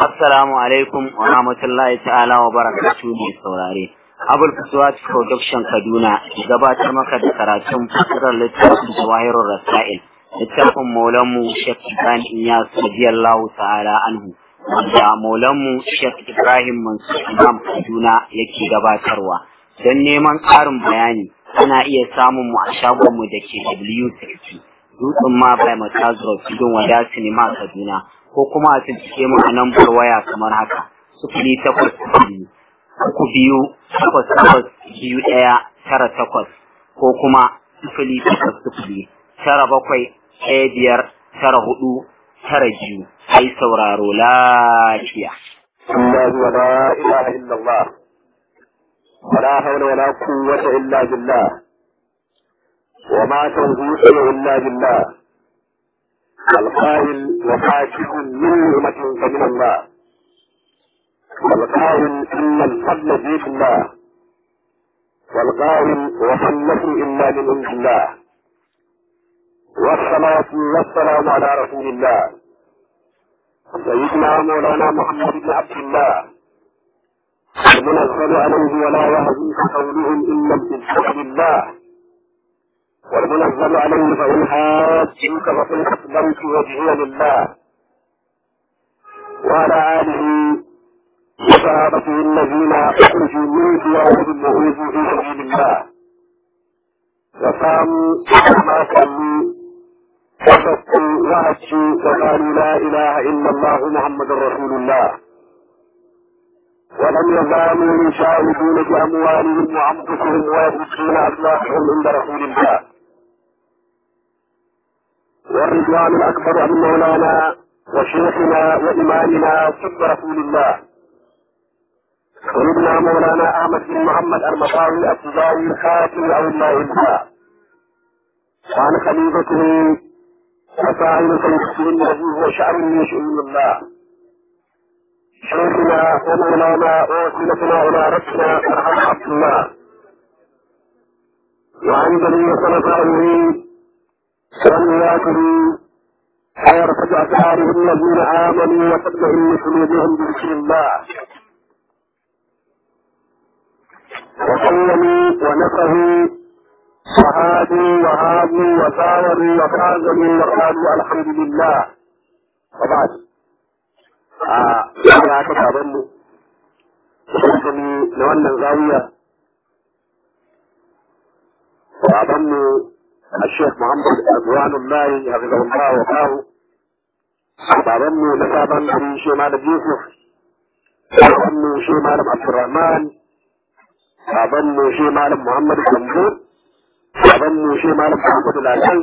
Assalamu alaikum wa rahmatullahi ta'ala wa barakatuhu mai saurare. Abul Fuswat Production Kaduna gabatar maka da karatun fasirar littafin Jawahirul Rasail. Littafin Maulanmu Sheikh Ibrahim Iyas radiyallahu ta'ala anhu. Wanda Maulanmu Sheikh Ibrahim Mansur Imam Kaduna yake gabatarwa. Don neman ƙarin bayani ana iya samun mu a shagonmu da ke W60. Dutsen ma bai Matazuro Tudun Wada Sinima Kaduna. ko kuma a cikin mu a lambar waya kamar haka sufuri takwas biyu uku biyu takwas takwas biyu ɗaya tara takwas ko kuma sufuri takwas sufuri tara bakwai ɗaya biyar tara hudu tara biyu ai sauraro lafiya. الله ولا إله إلا الله ولا حول ولا قوة إلا بالله وما توفيقي إلا بالله القائل وحاكم من نعمة فمن الله والقائل إن الفضل بيد الله والقائل وما النصر إلا من عند الله والصلاة والسلام على رسول الله سيدنا مولانا محمد بن عبد الله المنزل عليه ولا يهديك قولهم إلا بإذن الله والمنزل عليه فإن حاجوك فقل أسلمت وجهي لله وعلى آله وصحابته الذين أخرجوا من ديارهم وأوذوا في سبيل الله وقاموا ما صلوا وصدقوا وهجوا وقالوا لا إله إلا الله محمد رسول الله ولم يزالوا يشاهدون بأموالهم وأنفسهم ويبكون أسواقهم عند رسول الله والرضوان الأكبر عن مولانا وشيخنا وإمامنا سب رسول الله سيدنا مولانا أحمد بن محمد المطاوي التجاري خاتم أولياء الله وعن خليفته وسائر سيدنا الذي هو شعر من شؤون الله شيخنا ومولانا ووسيلتنا إلى ربنا فرحمة عبد الله وعن جميع خلفائه والنياته ويرفع أسعارهم الذين آمنوا وتطمئن قلوبهم بذكر الله وصلوا ونصروا وهادوا وهادوا وساوروا وخازنوا وقالوا الحمد لله وبعد آه يا كتابنا na wannan zawiya babanmu الشيخ محمد رضوان الله حفظه الله وقاه babanmu na sabon gari shi malam yusuf babanmu shi malam abdurrahman babanmu shi malam muhammad gambo babanmu shi malam muhammad lalan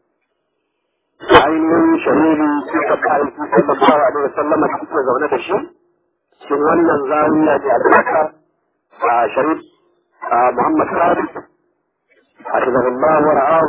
ainihin shahiri suka kayan sallallahu alaihi wasallam da suke zaune da shi cikin wannan zawiya da albarka a sharif muhammad sadiq حفظه الله ورعاه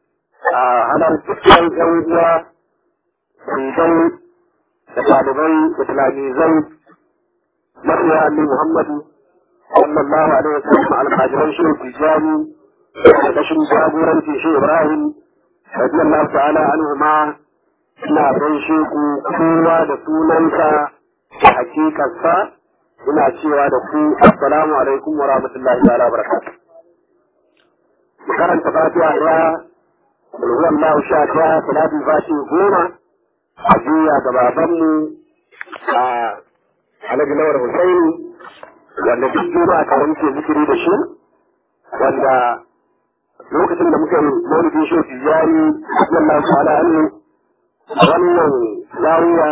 على الفكر الزوجية في زوج تطالبي وتلاميذي مريا أمي محمد صلى الله عليه وسلم على حاجرين شيء تجاري وكشم جابورا في شيء إبراهيم رضي الله تعالى عنهما ina gaishe ku kowa da sunansa da hakikarsa ina cewa da ku assalamu alaikum wa rahmatullahi wa barakatuh karanta fatiha ɗaya ruwan lahu sha ɗaya salatin fashi goma a juya ga babanmu a alhaji lawar husaini wanda duk juma'a tare muke zikiri da shi wanda lokacin da muka yi maulidin shi tijjani sallallahu ta'ala anhu wannan zawiya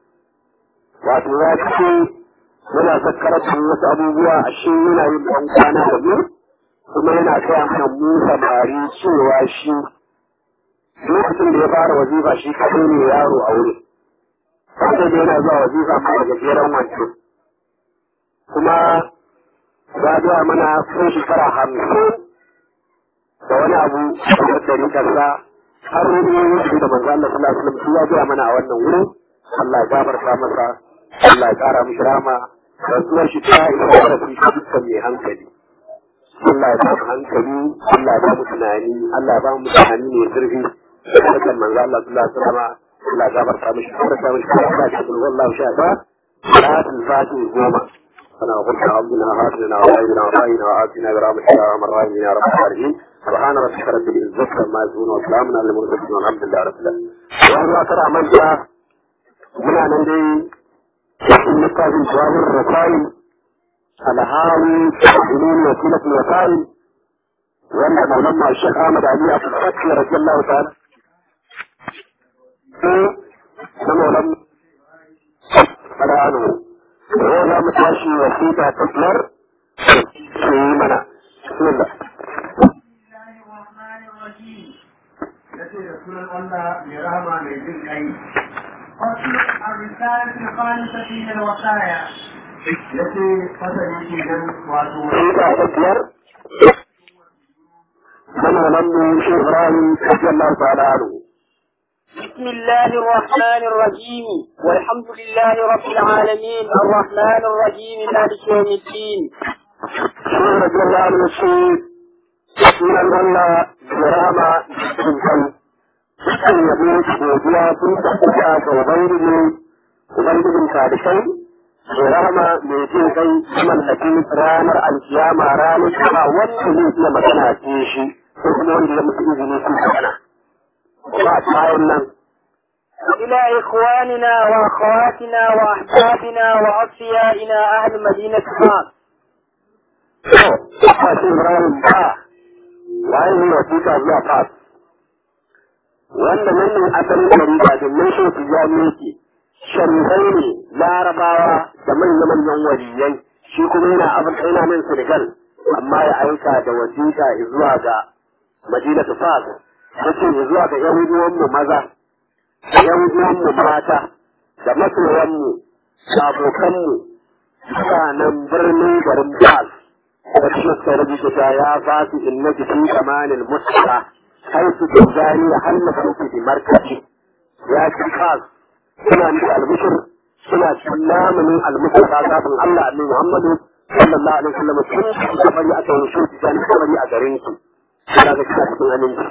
wato ya ce muna zakkaratu wasu abubuwa a shi yana yin ɗan kwana da mu kuma yana kaya mana mu samari cewa shi lokacin da ya fara wazifa shi kaɗai ne yaro a wuri sai da yana zuwa wazifa ma daga jeren wancan kuma ya zuwa mana sun shekara hamsin da wani abu da dari kasa har wani yanzu da manzo Allah sallallahu alaihi wasallam ya zuwa mana a wannan wurin Allah ya gafarta masa Allah ya kara mishi rama rasuwar shi ta isa da shi dukkan mai hankali Allah ya ba mu hankali, Allah ya ba mu tunani, Allah ya ba mu tunani mai zurfi. Harkar manzo Allah sallallahu alaihi wasallam Allah ya gafarta mishi, gafarta mishi, Allah ya gafarta mishi, Allah ya sha ba. salatul fati goma أنا قلت عبدنا هاتنا وعيدنا وعيدنا وآتنا برحمتك يا أرحم الراحمين يا رب العالمين سبحان ربك رب العزة عما يصفون وسلام على المرسلين والحمد لله رب العالمين. وأنا ترى من جاء من أن cikin littafin jawabin rasail alhali ilmin wasilat rasail wanda maulan ma shek ahmad ali a fakki radiyallahu ta'ala na maulan fara'anu ko za mu tashi wasita ta biyar su yi mana bismillah yace da sunan Allah mai rahama mai jin kai فصل الرسالة الخامسة من الوصايا التي فصل كيدن واتو wasita ta biyar na maulan mu shek ibrahim radiyallahu ta'ala anhu بسم الله الرحمن الرحيم والحمد لله رب العالمين الرحمن الرحيم مالك يوم الدين شيخ رضي الله عنه الشيخ من الله برامة جدا kan yabo godiya sun tafiya ga ubangiji ubangijin talibai da rama mai jin kai mallaki ranar alkiyama ranar kama wanda zai iya magana ce shi ko kuma wanda ya mutu izini sun magana kuma a bayan nan إلى إخواننا وأخواتنا وأحبابنا وأصفيائنا أهل مدينة فاس to kashin ibrahim ba waye ne wasiƙa zuwa fas wanda nan ne asalin ɗariƙa domin shi su ya yake sharifai ne larabawa da manya-manyan waliyai shi kuma yana abin yana nan senegal amma ya aika da wasiƙa zuwa ga madinatu fas yace zuwa ga yan uwanmu maza da yan uwanmu mata da masoyanmu da abokanmu mutanen birnin garin fas ƙarshe sai rubuta ta ya fasu innaki fi zamanin mustafa حيث تجاني هل نفوت بمركزي يا شخص سنة من البشر سنة سلام من المصطفى ذات الله من محمد صلى الله عليه وسلم سنة كفري أتو نشوف تجاني كفري أجرينك سنة كفري أجرينك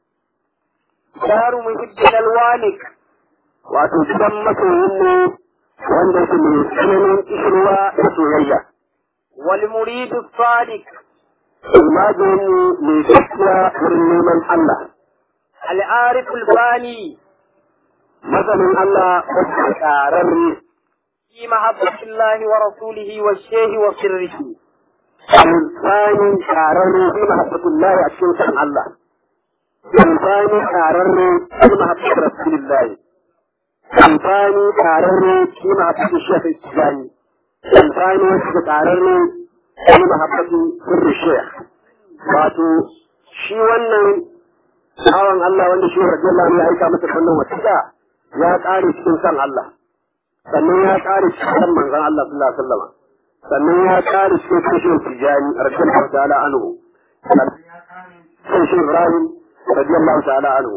دار محب الوالك wato gidan masoyin ne wanda su mai tsananin ishirwa da soyayya. والمريد الصادق Imanin mai gaskiya wurin neman Allah. العارف الباني Masanin Allah wasu ƙararri في محبة الله ورسوله والشيخ وسره الثاني قرروا في محبة الله أشكر سبحان الله الثاني قرروا في محبة رسول الله الثاني قرروا في محبة الشيخ الإسلامي الثاني قرروا في محبة سر الشيخ wato shi wannan bawan Allah wanda shi radiyallahu anhu ya aika masa wannan wasiƙa ya ƙare cikin san Allah sannan ya ƙare cikin san manzon Allah sallallahu alaihi wasallam sannan ya ƙare cikin kashin tijani radiyallahu ta'ala anhu sai shi Ibrahim radiyallahu ta'ala anhu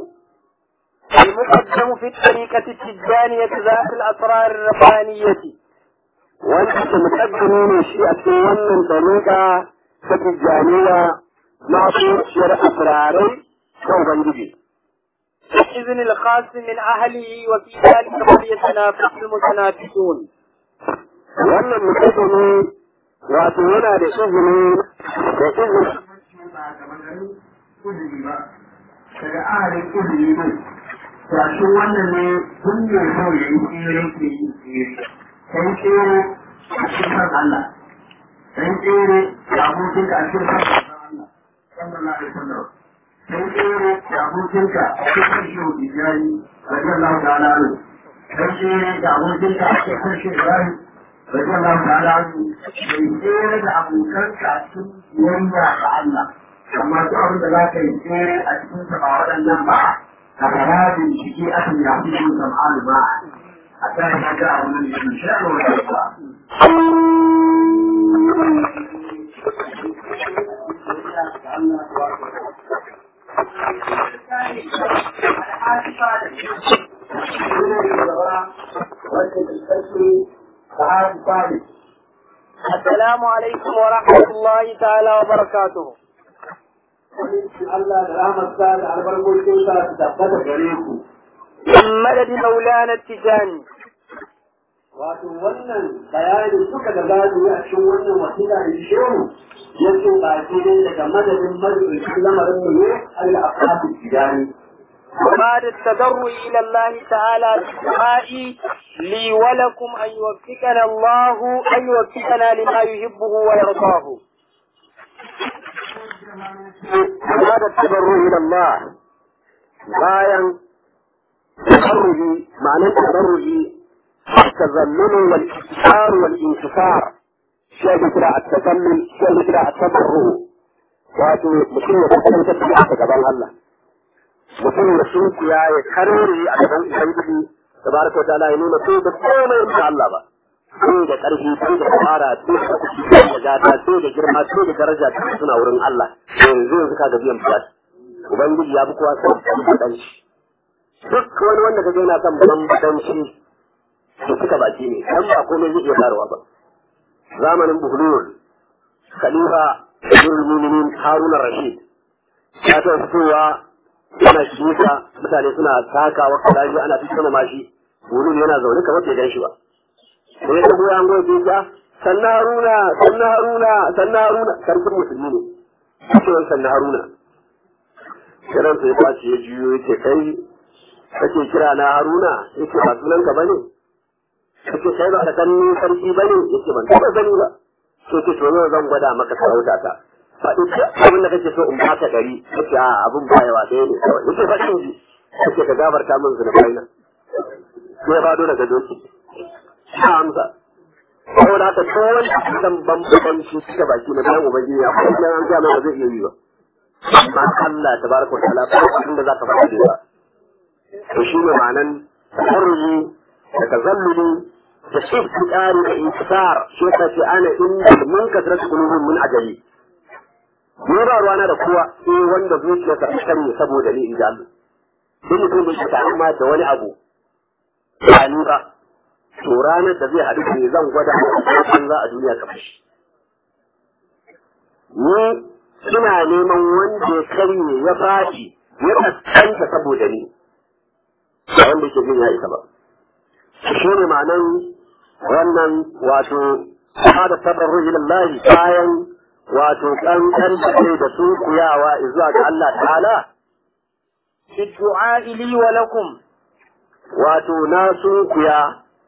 المقدم في الطريقة التجانية ذات الأسرار الربانية wanda ke mukaddimi ne shi a cikin wannan tariƙa ta tijaniya masu shiyar asirarai ta Ubangiji. بإذن الخاص من أهله وفي ذلك فليتنافس المتنافسون Wannan mukaddimi wato yana da izini da izini ba ga maganin uzuri ba daga ahalin uzuri ne tashin wannan ne tun ne so ya yi tsere ke yi tsere kai tsere a cikin san Allah kai tsere da abokinka a cikin san Allah sallallahu alaihi wasallam kai tsere da abokinka a cikin shi Ibrahim radiyallahu ta'ala anhu kai tsere da abokinka a cikin shi Ibrahim radiyallahu ta'ala anhu kai tsere da abokanka a cikin biyayya ga Allah amma duk abin da za ka yi tsere a cikin sa ba waɗannan ba ka fara bincike a kan yafi yin zam'anu ba a kan ya ga abin da shi shi a wani ba السلام عليكم ورحمة الله تعالى وبركاته Allah da rahmatsa da albarkocinsa su tabbata gare ku. من مدد مولانا التجاني wato wannan bayani suka da gado a cikin wannan wasila da shehu ya ce ba shi ne daga madadin madadin lamarin mu ne Allah a fasu tijani وبعد التضرع إلى الله تعالى بالدعاء لي ولكم أن يوفقنا الله أن يوفقنا لما يحبه ويرضاه هذا التضرع إلى الله bayan tabarruji ma'anar tabarruji التذلل والإكثار والانتصار شيء كده التذلل شيء كده التضرع wato mutum ya kasance da aka gaban Allah mutum ya sunkuya ya karere a gaban Ubangiji tabaraka wa ta'ala ya nuna sai da komai da Allah ba sai da ƙarfi sai da fara sai da kuɗi sai da gata sai da girma sai da daraja suna wurin Allah yanzu yanzu ka ga biyan bukata Ubangiji ya fi kowa son bambadanci. Duk wani wanda ka yana son bambadanci to suka baki ne, dan ba komai zai iya faruwa ba. Zamanin Buhlul, Khalifa Abdul Muminin Harun Rashid, ya ta fitowa yana shiga mutane suna takawa kalaji ana fi sama mashi, Buhlul yana zaune kamar bai gan shi ba. Sai ya goya an goya ta sannan Haruna, sannan Haruna, sannan Haruna, sarkin musulmi ne. Ake sannan Haruna. kiran sai ba ya juyo yake kai kake kira na Haruna yake ba sunan ka bane kake kai ba da kan ni sarki bane yake ban taba gani ba to ke to zan gwada maka sarauta ta faɗi abin da kake so in baka gari yake a abin bayawa ɗaya ne kawai yake faɗin ji yake ka gabarta min zunubai na sai ba dole ga doki ta amsa saboda haka ko wani dan bambanci suka baki na bayan ubangiji akwai nan an ga ba zai iya yi ba amma Allah tabaraka wa ta'ala ba abin da zaka faɗa da ba to shi ne ma'anan tafarruji da tazalluli da shiftiqari da intisar shi ka ce ana inda mun kasrat qulubun min ajali ni ba ruwana da kowa sai wanda zuciyarsa ta kare saboda ni inda Allah duk mutum da shi amma da wani abu ba ni ba to ranar da zai haɗu ne zan gwada a za a duniya kamar shi ni suna neman wanda ya karye ya fashi ya kaskanta saboda ni ba wanda ke jin ya isa ba shi ne ma'anan wannan wato hada tabarru ilallahi bayan wato kankan da kai da su kuyawa zuwa ga Allah ta'ala في الدعاء لي ولكم wato na sun kuya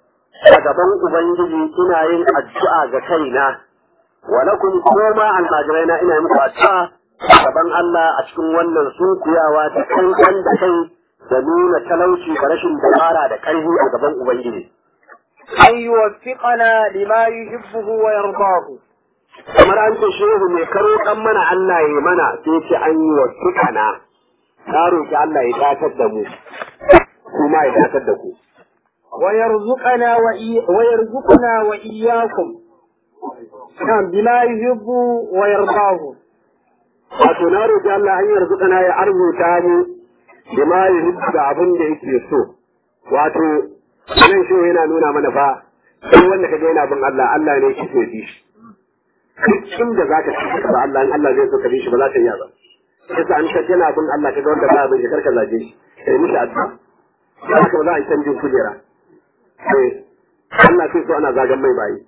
a gaban ubangiji ina yin addu'a ga kaina walakum kuma almajirai na ina muku addu'a gaban Allah a cikin wannan sunkuyawa da kankan da kai da nuna talauci da rashin dabara da ƙarfi a gaban Ubangiji. أن يوفقنا لما يحبه ويرضاه Kamar an ce shehu mai karo ɗan mana Allah ya mana sai ce an yi wa tukana. Ta roƙi Allah ya datar da mu, kuma ya datar da ku. ويرزقنا وإي... ويرزقنا وإياكم نعم بما يحب ويرضاه Wato na roƙi Allah an yarzuƙana ya arzuta mu bima ya hibbu da abin da yake so. Wato nan shi yana nuna mana fa sai wanda kaga yana bin Allah Allah ne yake so bi shi. Duk inda za ka ci ba Allah in Allah zai so ka bi shi ba za ka iya ba. Yasa an ka yana bin Allah kaga wanda ba bin shi karka zage shi. Kai mishi addu'a. Haka ba za a yi canjin kujera. Sai Allah sai so ana zagan mai bayi.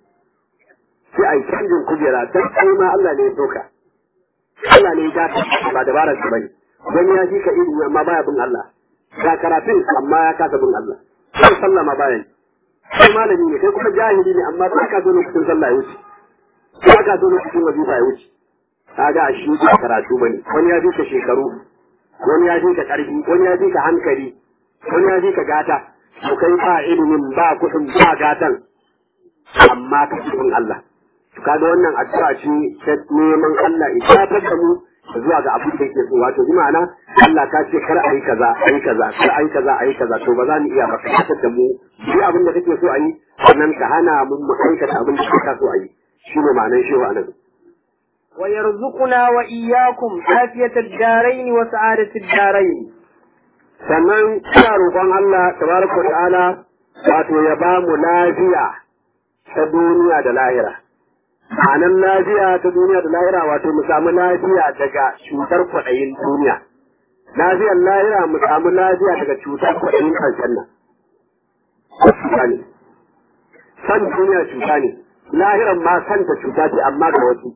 Sai a yi canjin kujera dan kai ma Allah ne ya so ka. Allah ne ya dace ba dabarar ka bane. Wani ya ji ka ilimi amma baya bin Allah. Ga karatun amma ya kasa bin Allah. Sai sallah ma bayan. Kai malami ne kai kuma jahili ne amma ba ka zo lokacin sallah ya wuce. Ba ka zo lokacin wazifa ya wuce. Kaga a shi ba karatu bane. Wani ya ji ka shekaru. Wani ya ji ka karfi. Wani ya ji ka hankali. Wani ya ji ka gata. To kai ba ilimin ba kuɗin ba gatan. Amma ka bin Allah. kaga wannan addu'a ce ta neman Allah ya tabbatar da mu zuwa ga abin da yake so wato bi ma'ana Allah ka ce kar ayi kaza ayi kaza kar ayi kaza ayi kaza to ba za mu iya ba ka tabbatar da mu bi abin da kake so ayi sannan ka hana mu mu aikata abin da kake so ayi shine ma'anar shi wa nan ويرزقنا وإياكم عافية الدارين وسعادة الدارين sannan ina roƙon Allah tabaraka wa ta'ala wato ya ba mu lafiya ta duniya da lahira ma'anan lafiya ta duniya da lahira wato mu samu lafiya daga cutar kwaɗayin duniya lafiyar lahira mu samu lafiya daga cutar kwaɗayin ƙarshen nan san duniya cuta ne lahiran ma san ta cuta ce amma ga wasu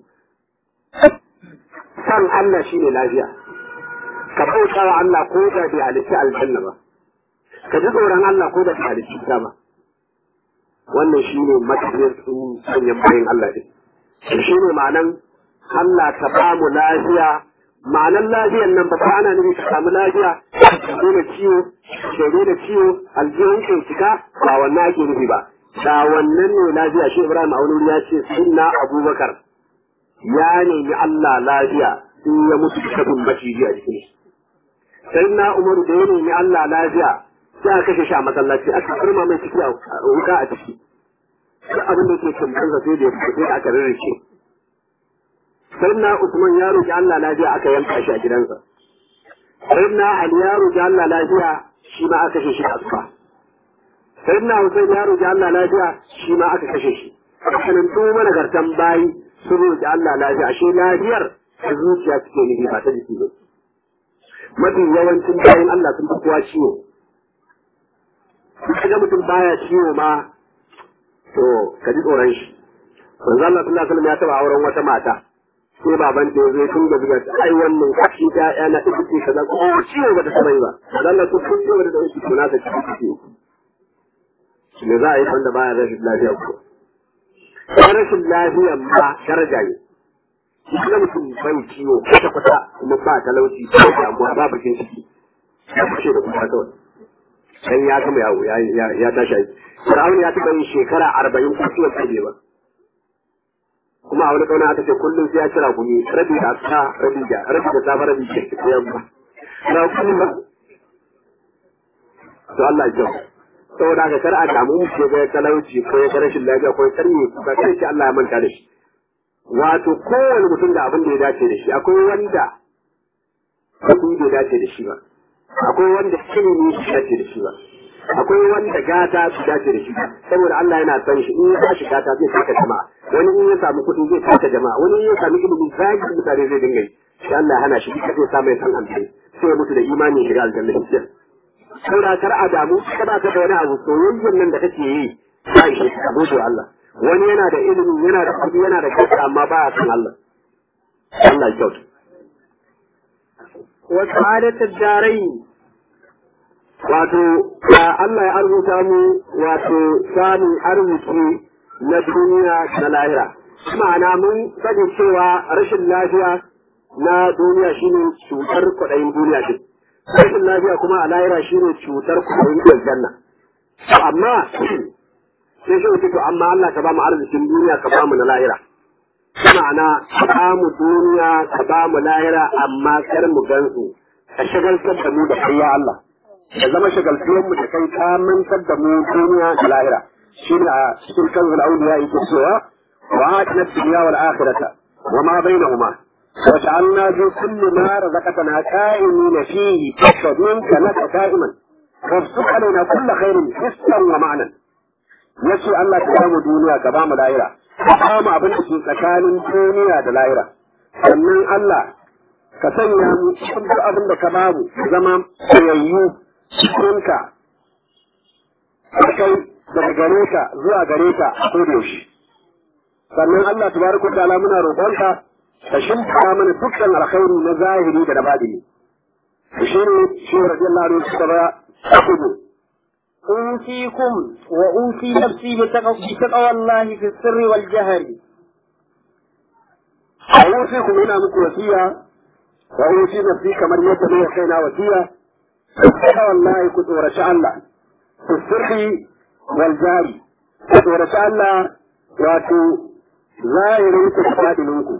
san Allah shine lafiya ka bauta wa Allah ko da bai halitta aljanna ba ka ji tsoron Allah ko da bai halitta ta ba wannan shine matafiyar sun sanyan bayan Allah din shi ne ma'anan Allah ka ba mu lafiya ma'anan lafiyan nan ba ana nufi ka samu lafiya ka daina ciwo ka daina ciwo aljihun ka cika ba wannan ake nufi ba da wannan ne lafiya shi Ibrahim Aunuri ya ce sunna Abubakar ya nemi Allah lafiya in ya mutu da kabin maciji a jikin shi sai na Umaru da ya nemi Allah lafiya sai aka kashe shi a masallaci aka karma mai ciki a wuka a ciki duk abin da ke kamfansa sai da ya fito sai da aka rarrace sai na Usman ya roki Allah lafiya aka yanka shi a gidansa sai na Ali ya roki Allah lafiya shi ma aka kashe shi a asuba sai na Hussein ya roki Allah lafiya shi ma aka kashe shi kanin duk managartan bayi sun roki Allah lafiya ashe lafiyar ta zuciya suke nufi ba ta jiki ba mafi yawancin bayan Allah sun fi kowa ciwo kaga mutum baya ciwo ma to ka ji tsoron shi manzo Allah sallallahu alaihi wasallam ya taba auren wata mata sai baban ta zai tun da zuga ai wannan kashi ta ya na ita ce kaza ko ciwo ba ta taba yi ba manzo Allah to kun ciwo da dauki to na ta ci ci me za a yi wanda baya rashin lafiya ko rashin lafiya ma daraja ne kuma mutum bai ciwo kwata kwata kuma ba talauci ba damuwa ba bakin ciki ya kushe da kuma kawai dan ya gama yawo ya tashi aiki Fir'aun ya taɓa yin shekara arba'in ko ciwon kaje ba kuma a wani kauna aka ce kullum sai ya cira gumi rabi da asa rabi da rabi da safa rabi da ke yamma na kuma ba to Allah ya saboda ka kar a damu mu ce ga talauci ko ya rashin lafiya ko ya karye ba kai ce Allah ya manta da shi wato kowane mutum da abin da ya dace da shi akwai wanda kuɗi bai dace da shi ba akwai wanda ilimi bai dace da shi ba akwai wanda gata su dace da shi saboda Allah yana san shi in ya tashi gata zai saka jama'a wani in ya samu kuɗi zai saka jama'a wani in ya samu ilimi zagi mutane zai dinga yi shi Allah hana shi duka zai samu ya san alheri sai ya mutu da imani ya shiga aljanna shi saboda kar a damu kada ka da wani abu soyayyen nan da kake yi ba shi ka gode Allah wani yana da ilimi yana da kuɗi yana da gata amma ba ya san Allah Allah ya kyauta wa sa'adatud darain wato Allah ya arzuta mu wato samun arziki na duniya da lahira ma'ana mun sani cewa rashin lafiya na duniya shine cutar kwaɗayin duniya ce rashin lafiya kuma a lahira shine cutar kwaɗayin aljanna amma sai shi wuce to amma Allah ka ba mu arzikin duniya ka ba mu na lahira ma'ana ka ba mu duniya ka ba mu lahira amma kar mu gansu ka shagaltar da mu da kai ya Allah ya zama shagaltuwar mu da kai ka mantar da mu duniya da lahira shi ne a cikin kanzul auliya yake cewa wa atina dunya wal akhirata wa ma bainahuma wa ja'alna fi kulli ma razaqtana qa'imina fihi tashhadunka laka qa'iman وارزق علينا كل خير حسا ومعنى yace Allah ka ba mu duniya ka ba mu lahira ka ba mu abin da ke tsakanin duniya da lahira sannan Allah ka sanya mu cikin duk abin da ka ba mu zama tsayayyu cikinka kai daga gare ka zuwa gare ka a yaushe sannan Allah tabaraka wa ta'ala muna roƙonka ka shimfa mana dukkan alkhairi na zahiri da na batini shi ne shi radiyallahu anhu suka ba kudu أوصيكم وأوصي نفسي بتقوى, بتقوى الله في السر والجهر أوصيكم هنا مك وصية وأوصي نفسي كما يتبع كينا وصية بتقوى الله كنت ورشاء الله في السر والجهر كنت ورشاء الله واتو ظاهر تفادلكم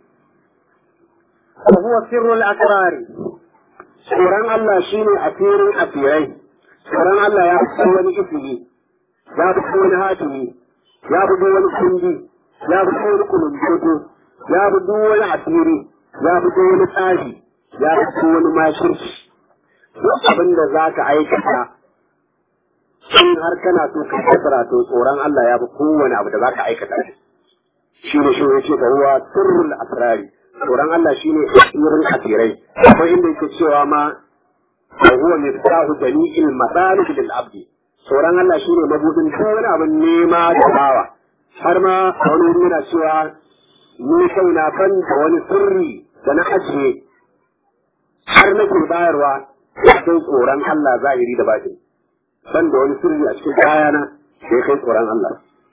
وهو سر الأسرار tsoron Allah shi ne asirin asirai, tsoron Allah ya fi wani isiri, ya fi wani hatimi, ya fi wani kundi, ya fi wani kulumboto, ya fi wani asiri, ya fi wani tsari, ya fi wani mashirci. Duk abin da za ka aikata, in har kana so ka kasara to tsoron Allah ya fi kowane abu da za ka aikata shi. Shi ne shi ne ce ka ruwa sirrul asrari. tsoron Allah shi ne asirin asirai akwai inda yake cewa ma wa huwa miftahu jami'il masalih lil abdi tsoron Allah shine mabudin duk wani abin nema da bawa har ma a wani wuri yana cewa ni kaina ban da wani sirri da na ajiye har nake bayarwa sai tsoron Allah zahiri da batin ban da wani sirri a cikin kayana da ya kai tsoron Allah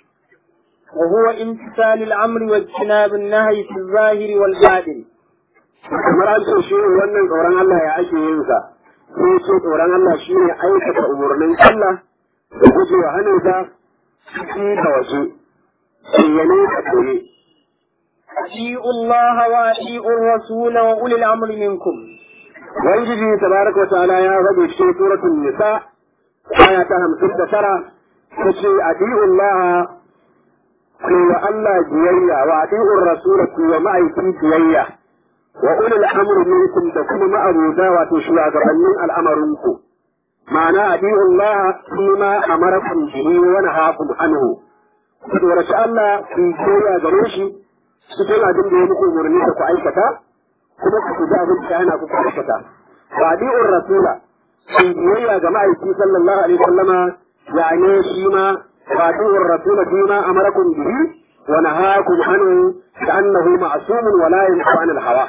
وهو امتثال الأمر واجتناب النهي في الظاهر والباطن kamar an ce shi wannan tsoron Allah ya ake yin sa sai ce tsoron Allah shi ne aikata umarnin Allah da guje wa hannunsa ciki da waje bayyane da koye أطيعوا الله وأطيعوا الرسول وأولي الأمر منكم Ubangiji tabaraka wa ta'ala ya faɗi cikin suratul nisa aya ta hamsin da tara ta ce adi'ullah ku wa Allah biyayya wa adi'ur rasul ku wa ma'aikin biyayya wa ulul amri minkum da kuma ma'abuda wato shugabannin al'amarinku ma'ana adi'ullah kuma amarakum bihi wa nahakum anhu ku tsoraci Allah ku biyayya gare shi cikin abin da ya muku umarni da ku aikata kuma ku ji abin da yana ku aikata wa adi'ur rasula ku biyayya ga ma'aiki sallallahu alaihi wasallama yani shi ma wa adi'ur rasula bima amarakum bihi wa nahakum anhu كأنه معصوم ولا ينحى عن الهوى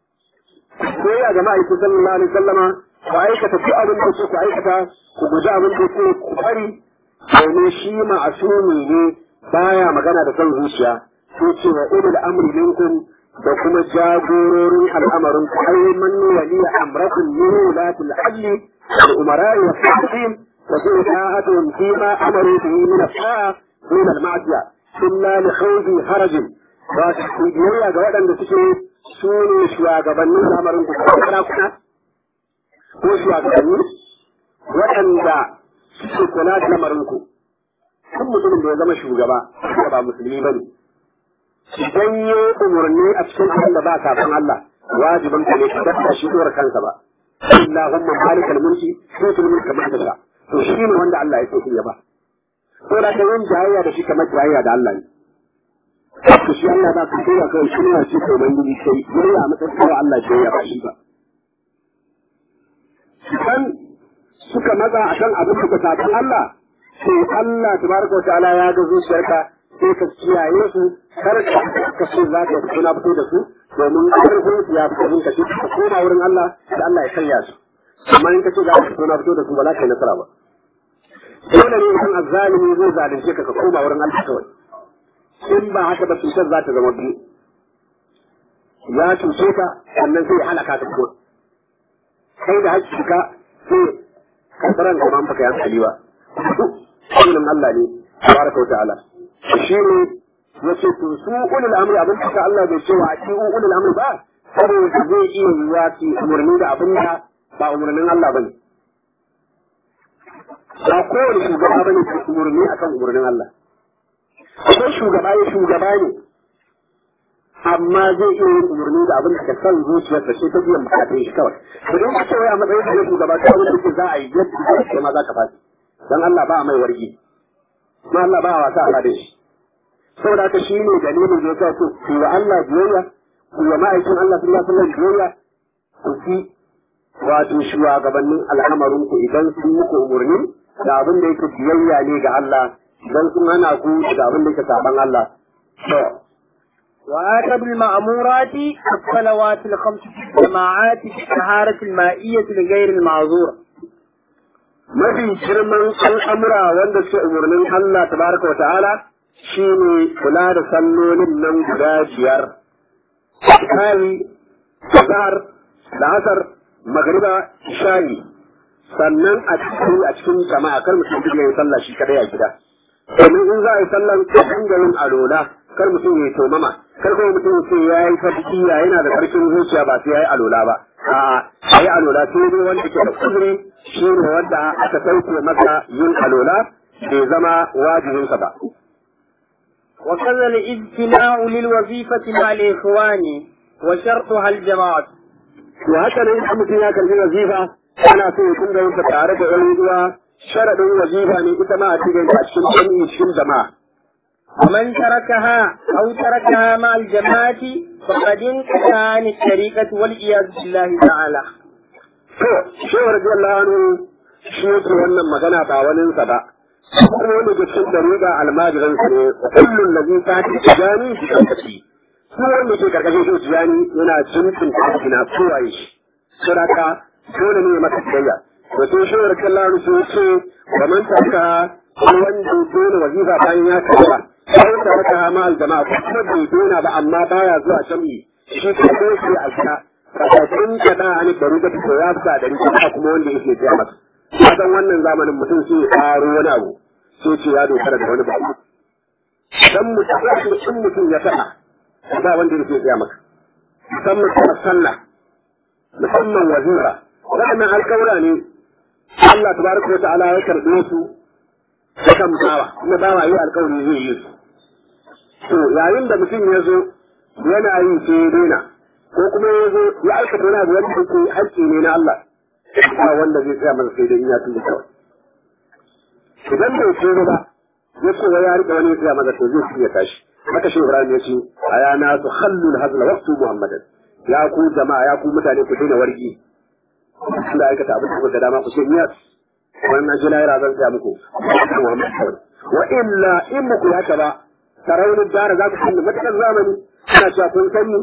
sai a jama'a yake sallallahu alaihi wasallama ku aikata duk abin da ku aikata ku guji abin da ku ku bari domin shi ma'asumi ne baya magana da son zuciya ko ce wa ulul amri minkum da kuma jagororin al'amarin ku ai man wali amrakum min ulatil adli wal umara'i wa sahibin wa bi ta'atuhum fi ma amaru bihi min as-sa'a min al-ma'siyah illa li khawfi harajin ba su biyayya ga waɗanda suke su ne shugabannin lamarin ku ko sarakuna ko shugabanni waɗanda suke kula da lamarin ku kan mutumin da ya zama shugaba da ba musulmi bane idan ya umarni a cikin abin da ba kafin Allah wajibin ka ne ka dasta shi dora kansa ba Allahumma malikal mulki tutul mulka ma tasha to shi ne wanda Allah ya so ya ba to da kan yin jayayya da shi kamar jayayya da Allah ne to shi Allah ba ka koya kawai shi ne ce ko ubangiji sai yayi a matsayin kawai Allah ce ya bashi ba kan suka maza a kan abin da ka sabon Allah sai Allah tabaraka wa ta'ala ya ga zuciyarka sai ka kiyaye su kar ka ka so za ka kuna fito da su domin karfin su ya fi ka ce ka koma wurin Allah da Allah ya karya su amma in ka ce za ka kuna fito da su ba za ka yi nasara ba dole ne idan azzalimi zai zalunce ka ka koma wurin Allah kawai in ba haka ba cutar za ta zama biyu ya cuce ka sannan sai ya halaka ka kuma kai da hakika sai karɓaran ka ba ka yi hankali ba sunan Allah ne tabaraka wa ta'ala shi ne yace to su ulul amri abin da Allah bai ce wa ati ulul amri ba saboda zai iya yiwa su umarni da abin da ba umarnin Allah bane ba kowane shugaba bane ke umarni akan umarnin Allah akwai shugaba ya shugaba ne amma zai iya yin umarni da abin da ka san zuciyarsa sai ta biyan bukatun shi kawai idan ka ce wai a matsayin da ya shugaba ta abin da za a yi yadda kai ma za ka fashi dan Allah ba a mai wargi kuma Allah ba a wasa a da shi saboda haka shi ne dalilin da ya sa ku wa Allah biyayya ku wa ma'aikin Allah sallallahu alaihi wasallam biyayya ku fi wato shugabannin al'amarin ku idan sun muku umarni da abin da yake biyayya ne ga Allah idan sun hana ku da abin da yake saban Allah to وآتى بالمأمورات الصلوات الخمس في الجماعات بالطهارة المائية لغير المعذور mafi girman al'amura wanda suke umarnin Allah tabaraka wa ta'ala shi ne kula da sallolin nan guda biyar. Kali, Azhar, La'asar, Magriba, Shayi, sannan a cikin a cikin jama'a kar mutum duk yayin sallah shi kadai a gida. Domin in za a yi sallan a hangalin alola kar mutum ya yi tomama, kar kuma mutum ya ce ya yi fatiya yana da karfin zuciya ba sai ya yi alola ba. A'a, a yi alola sai dai wanda ke da kuzuri shi ne wanda aka sauke masa yin alola bai zama wajibinsa ba. وكذا الاجتماع للوظيفة مع الإخوان وشرطها الجماعة To haka nan idan mutum ya kalli wazifa ana so ya kunga yin tare da ɗan uwa sharaɗin wazifa ne ita ma a cikin a cikin jami'i cikin jama'a. ومن تركها أو تركها مع الجماعة فقد انتهى عن الطريقة والعياذ بالله تعالى To, shehu radiyallahu anhu shi yake wannan magana ba waninsa ba kuma wanda ke cikin dariga almajiransa ne kullum da zai tafi tijani bi kankaci su wanda ke karkashin shi tijani yana jinkin tafi na kowaye shi saboda dole ne maka tsayya to sai shi wa kallahu su ce wa man taka wanda dole wazifa bayan ya karba sai ta maka ma aljama'a kuma bai dona ba amma baya zuwa jami'i shi ko shi a gida kafin ka da ani bari da ko ya sa da rike kuma wanda yake jiya masa kasan wannan zamanin mutum sai ya karo wani abu sai ce ya dogara da wani ba dan mutum in mutum ya faɗa ba wanda yake jiya maka musamman kuma sallah musamman wazira waɗannan alƙawura ne Allah tabaraka wa ta'ala ya karɓe su kan bawa kuma bawa yi alƙawari zai yi su to yayin da mutum ya zo yana yi sai ya daina ko kuma ya zo ya aikata wani abu wanda yake haƙƙi ne na Allah ba wanda zai tsaya masa sai dai in ya tuba kawai idan bai tuba ba ya ce wa ya riƙe wani ya tsaya masa to zai fiye tashi haka shi Ibrahim ya ce a yana su hallul hazla waqtu Muhammadan ya ku jama'a ya ku mutane ku daina wargi da aikata abin da kuka dama ku ce niyas wannan ji lahira zan tsaya muku Muhammad kawai wa illa in muku haka ba saraunin dara za ku sani matakan zamani ana cewa kun sani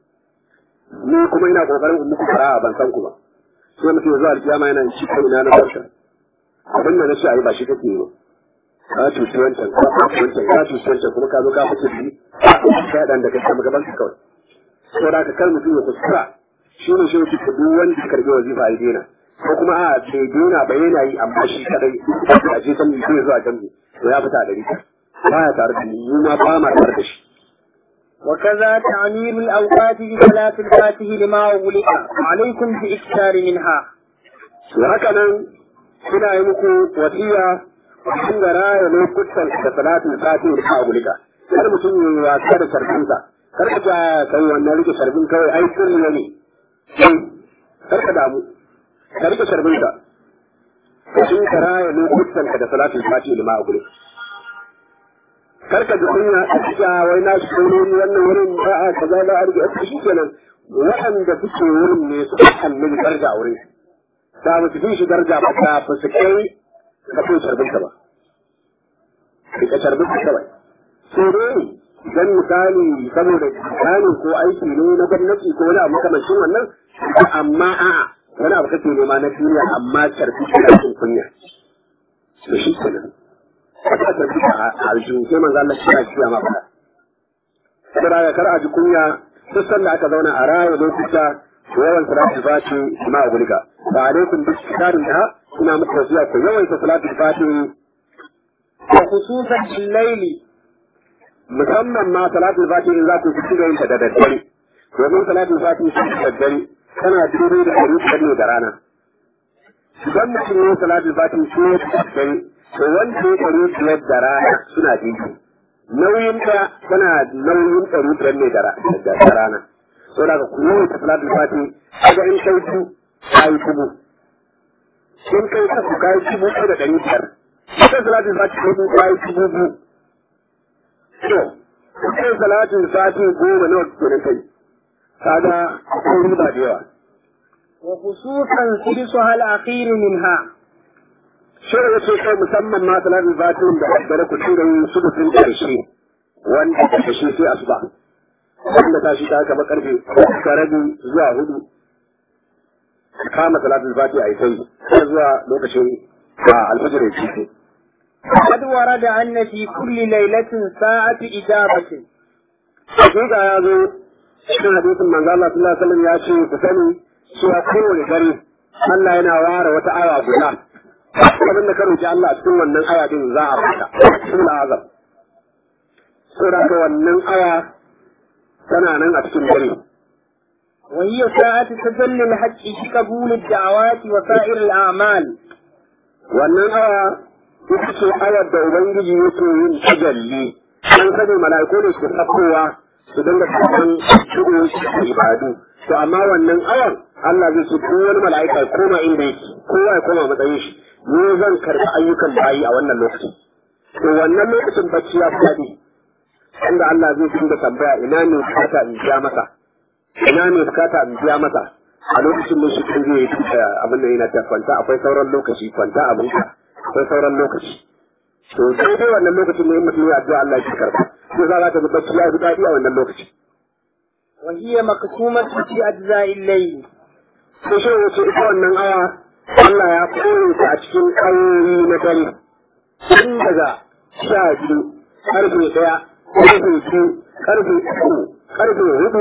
ni kuma ina kokarin in muku fara'a ban san ku ba sai mutum ya zo alkiyama yana shi kai ina na barka abin da na ce ayi ba shi kake yi ba ka cuci wancan ka cuci wancan ka cuci wancan kuma ka zo ka fice bi ka dan da kake gaban ka kawai saboda ka kar mutum ya kuskura shi ne shi yake duk wanda ya karbi wazifa ya daina ko kuma a bai daina ba yana yi amma shi kadai a je san zai zuwa jambi to ya fita da rika baya tare da ni mu ma ba ma tare da shi وكذا تعمير الأوقات بصلاة الفاتح لما أغلق عليكم بإكثار منها haka nan suna yi muku wasiya kun ga raya lokutan da salatin fati da agulika kar mutum ya yi wasa da sarbinsa kar ka ta kai wannan rike sarbin kawai ai sirri ne kar ka damu ka rike sarbinka kun ka raya lokutan da salatin fati da agulika kar ka ji kunya a cikin wai na shi ne wannan wurin ba a kaza ba a rike a shi kenan waɗanda suke wurin ne su kalli darja wurin da ba su fi shi darja ba ta ba su kai ka fi sharbin ka ba rike sharbin ka kawai sai dai idan misali saboda misali ko aiki ne na gwamnati ko wani abu makamancin wannan amma a'a wani abu kake nema na duniya amma sharbi kana cin kunya to shi kenan ka ta bi a aljihu sai manzo Allah shi ya kiya ma fada saboda ya kar a ji kunya duk sanda aka zauna a raya lokuta yawan salatul fati ma gulga ba alaikum bi tarin da ina muku wasiya ku yawan salatul fati وخصوصا في الليل musamman ma salatul fati in za ku ci da yin ta da daddare domin salatul fati shi da daddare tana dubi da ɗari ne da rana idan mutum ne salatul fati shi ne da daddare to wanda ya ɗari biyar da rana suna jiki nauyin ta tana nauyin ɗari biyar ne da rana so daga ku yawan ta salatul fati kaga in kai ku kai kubu in kai ka ku kai kubu da ɗari biyar ita salatul fati ko ku kai kubu biyu to kai salatul fati goma nawa kenan kai kaga akwai riba da yawa وخصوصا ثلثها الأخير منها shirin ya ce kai musamman ma salatul fatin da daddare ku tura yin sudufin ƙarshe wanda ta kashe sai asuba wanda ta shi ta kama karfe ka rabi zuwa hudu kama salatul fati a yi sai har zuwa lokacin a alfajir ya ce قد ورد أن في كل ليلة ساعة إجابة hakika ya zo cikin hadisin manzo Allah sallallahu alaihi wasallam ya ce ku sani cewa kowane dare Allah yana ware wata aya guda abin da ka roki Allah a cikin wannan aya din za a baka sura azab sura ka wannan aya tana nan a cikin dare وهي ساعة تجلي الحق في قبول الدعوات وسائر الأعمال wannan aya ita ce ayar da ubangiji yake yin tajalli an sani mala'iku ne su sakowa su dinga karɓan shigo su ibadu to amma wannan ayar Allah zai ce ko wani mala'ika ya koma inda yake kowa ya koma matsayin shi ni zan karɓi ayyukan bayi a wannan lokacin to wannan lokacin bacci ya faɗi inda Allah zai dinga tambaya ina ne bukata in biya masa ina ne bukata in biya masa a lokacin da shi kan zai yi abin da yana ta kwanta akwai sauran lokaci kwanta abin ka akwai sauran lokaci to sai dai wannan lokacin ne mutum ya addu'a Allah ya karba sai za ka ga bacci ya fi daɗi a wannan lokaci وهي مقسومة في أجزاء الليل sai shi wace ita wannan aya Allah ya koyi ta a cikin ayoyi na dare tun daga sha biyu karfe ɗaya karfe biyu karfe uku karfe hudu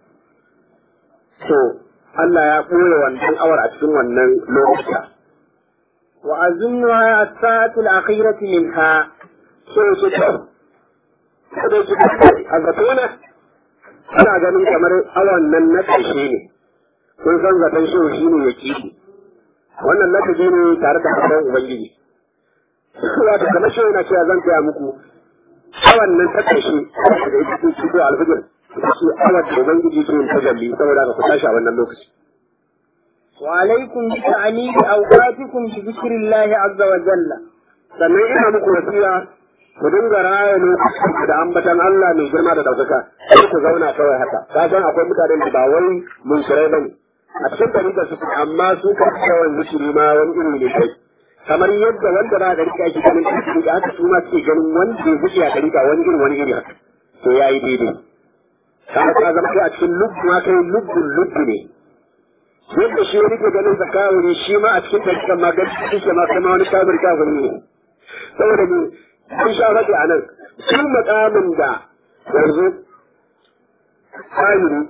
to Allah ya koya wannan awar a cikin wannan lokuta وأظنها الساعة الأخيرة منها sai su ta kada su a zatona ana ganin kamar awan nan na ƙarshe ne kun san zaton shi shi ne ya kiɗi wannan lakabi ne tare da hakan ubangiji wato kamar shi yana cewa zan gaya muku awan nan ta ƙarshe da ita ce shigo alfijir ita ce awan da ubangiji ke yin tajalli saboda ka ku tashi a wannan lokaci وعليكم بتعنيد أوقاتكم بذكر الله عز وجل sannan ina muku wasiya ku dinga raya lokacin da ambatan Allah mai girma da ɗaukaka sai ku zauna kawai haka ka san akwai mutanen da ba wai mun shirai bane a cikin tarika su amma su ka yawan zikiri ma wani iri ne kai kamar yadda wanda ba da rika ake ganin zikiri da haka su ma suke ganin wanda ya zikiri a tarika wani iri wani iri haka to yayi daidai ka ka zama kai a cikin lubbu ma kai lubbun lubbu ne yadda shi wani ke ganin zakawuri shi ma a cikin tarikan ma ganin shi ma kai ma wani kafir kafir ne saboda ne sun sha faɗi a nan sun makamin da yanzu kamiri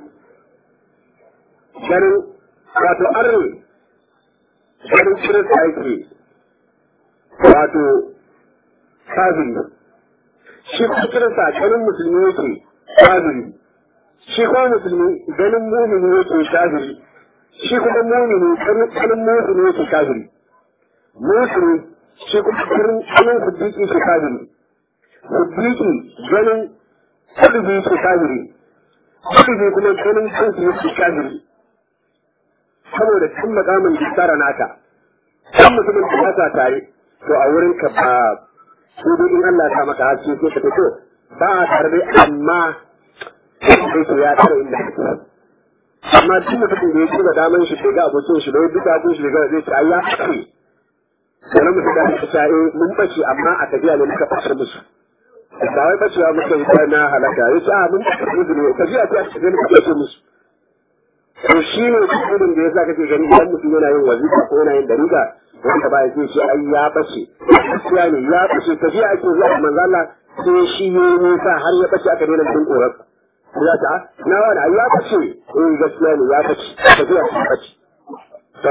ganin wato arni ganin kirista yake wato kafiri shi kuma kirista ganin musulmi yake kafiri shi kuma musulmi ganin mumini yake kafiri shi kuma mumini ganin mumini yake kafiri musulmi shi kuma ganin ganin huddiki shi kafiri huddiki ganin kudubi shi kafiri kudubi kuma ganin kansu yake kafiri saboda cin makamin da tsara naka kan mutumin da ya sa tare to a wurin ka ba su dai in Allah ya sa maka haske sai ka fito ba a tare dai amma sai to ya tsara inda kake amma duk mutumin da ya ci da daman shi bai ga abokin shi bai duka abin shi bai zai ce ai ya ce wani mutum da aka sa eh mun bace amma a tafiya ne muka fasar musu ba wai bacewa muka yi ta na halaka ya ce a mun bace ne tafiya ta ce ne muka bace musu to shi ne cikin da yasa kake gani idan mutum yana yin wazifa ko yana yin dariƙa wanda ba ya ce shi ai ya bace gaskiya ne ya bace tafiya ake zuwa manzo Allah sai shi ne nisa har ya bace aka daina jin tsoron ya ta na wani ai ya bace eh gaskiya ne ya bace tafiya ta bace to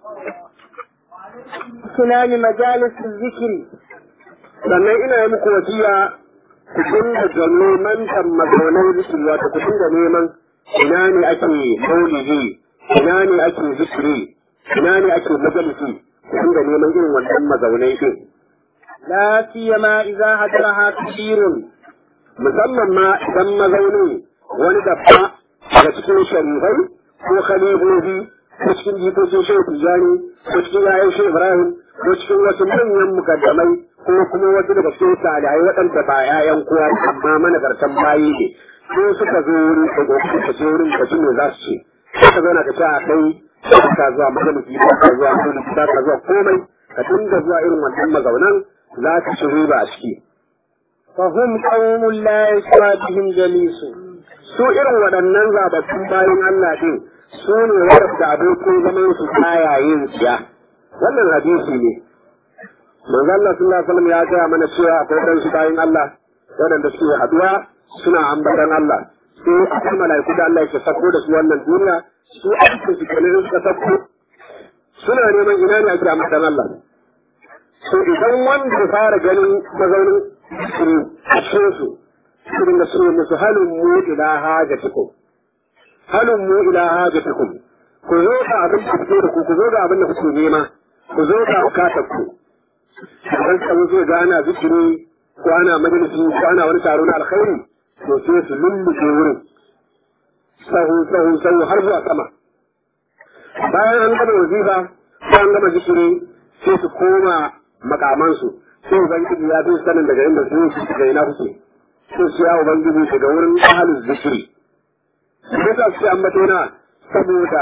اغتنام مجالس الذكر sannan ina yi muku wasiya ku dinga da neman mazaunai zikiri wato ku dinga neman ina ne ake maulidi ina ne ake zikiri ina ne ake majalisi ku dinga neman irin wannan mazaunai din لا سيما إذا حضرها كثير musamman ma idan mazaunin wani dabba daga cikin sharifai ko khalifofi ko cikin jikokin shehu tijjani ko cikin yayan shehu ibrahim ko cikin wasu manyan mukaddamai ko kuma wasu daga cikin salihai waɗanda ba yayan kowa amma managartan bayi ne ko suka zo wurin da gobe ka je wurin ka ji me za su ce ka zauna ka ce a kai ba ka zuwa majalisi ba ka zuwa majalisi ba ka zuwa komai ka dinga zuwa irin wannan mazaunan za ka ci riba a ciki فهم قوم لا يسوى بهم جليس su irin waɗannan zababbun bayan Allah din su ne wadanda abokin zaman su baya yin siya wannan hadisi ne manzo Allah sallallahu alaihi wasallam ya gaya mana cewa akwai dan su bayan Allah waɗanda suke haduwa suna ambatan Allah sai akwai mala'iku da Allah yake sako da su wannan duniya su aikin su kenan in suka sako suna neman ina ne ake ambatan Allah so idan wanda ya fara ganin mazaunin su a cikin su su dinga ce musu halin mu ila hajatikum halin mu ila hajatikum ku zo ga abin da kuke da ku ku zo ga abin da kuke nema ku zo ga bukatar ku idan ka zo ga ana zikiri ko ana majalisi ko ana wani taro na alkhairi to sai su lulluke wurin sahu sahu sahu har zuwa sama bayan an gama wazifa ko an gama zikiri sai su koma makamansu sai ubangiji ya fi sanin daga inda su su daga ina kuke sai su ya ubangiji daga wurin ahalin zikiri sai sa su ambato na saboda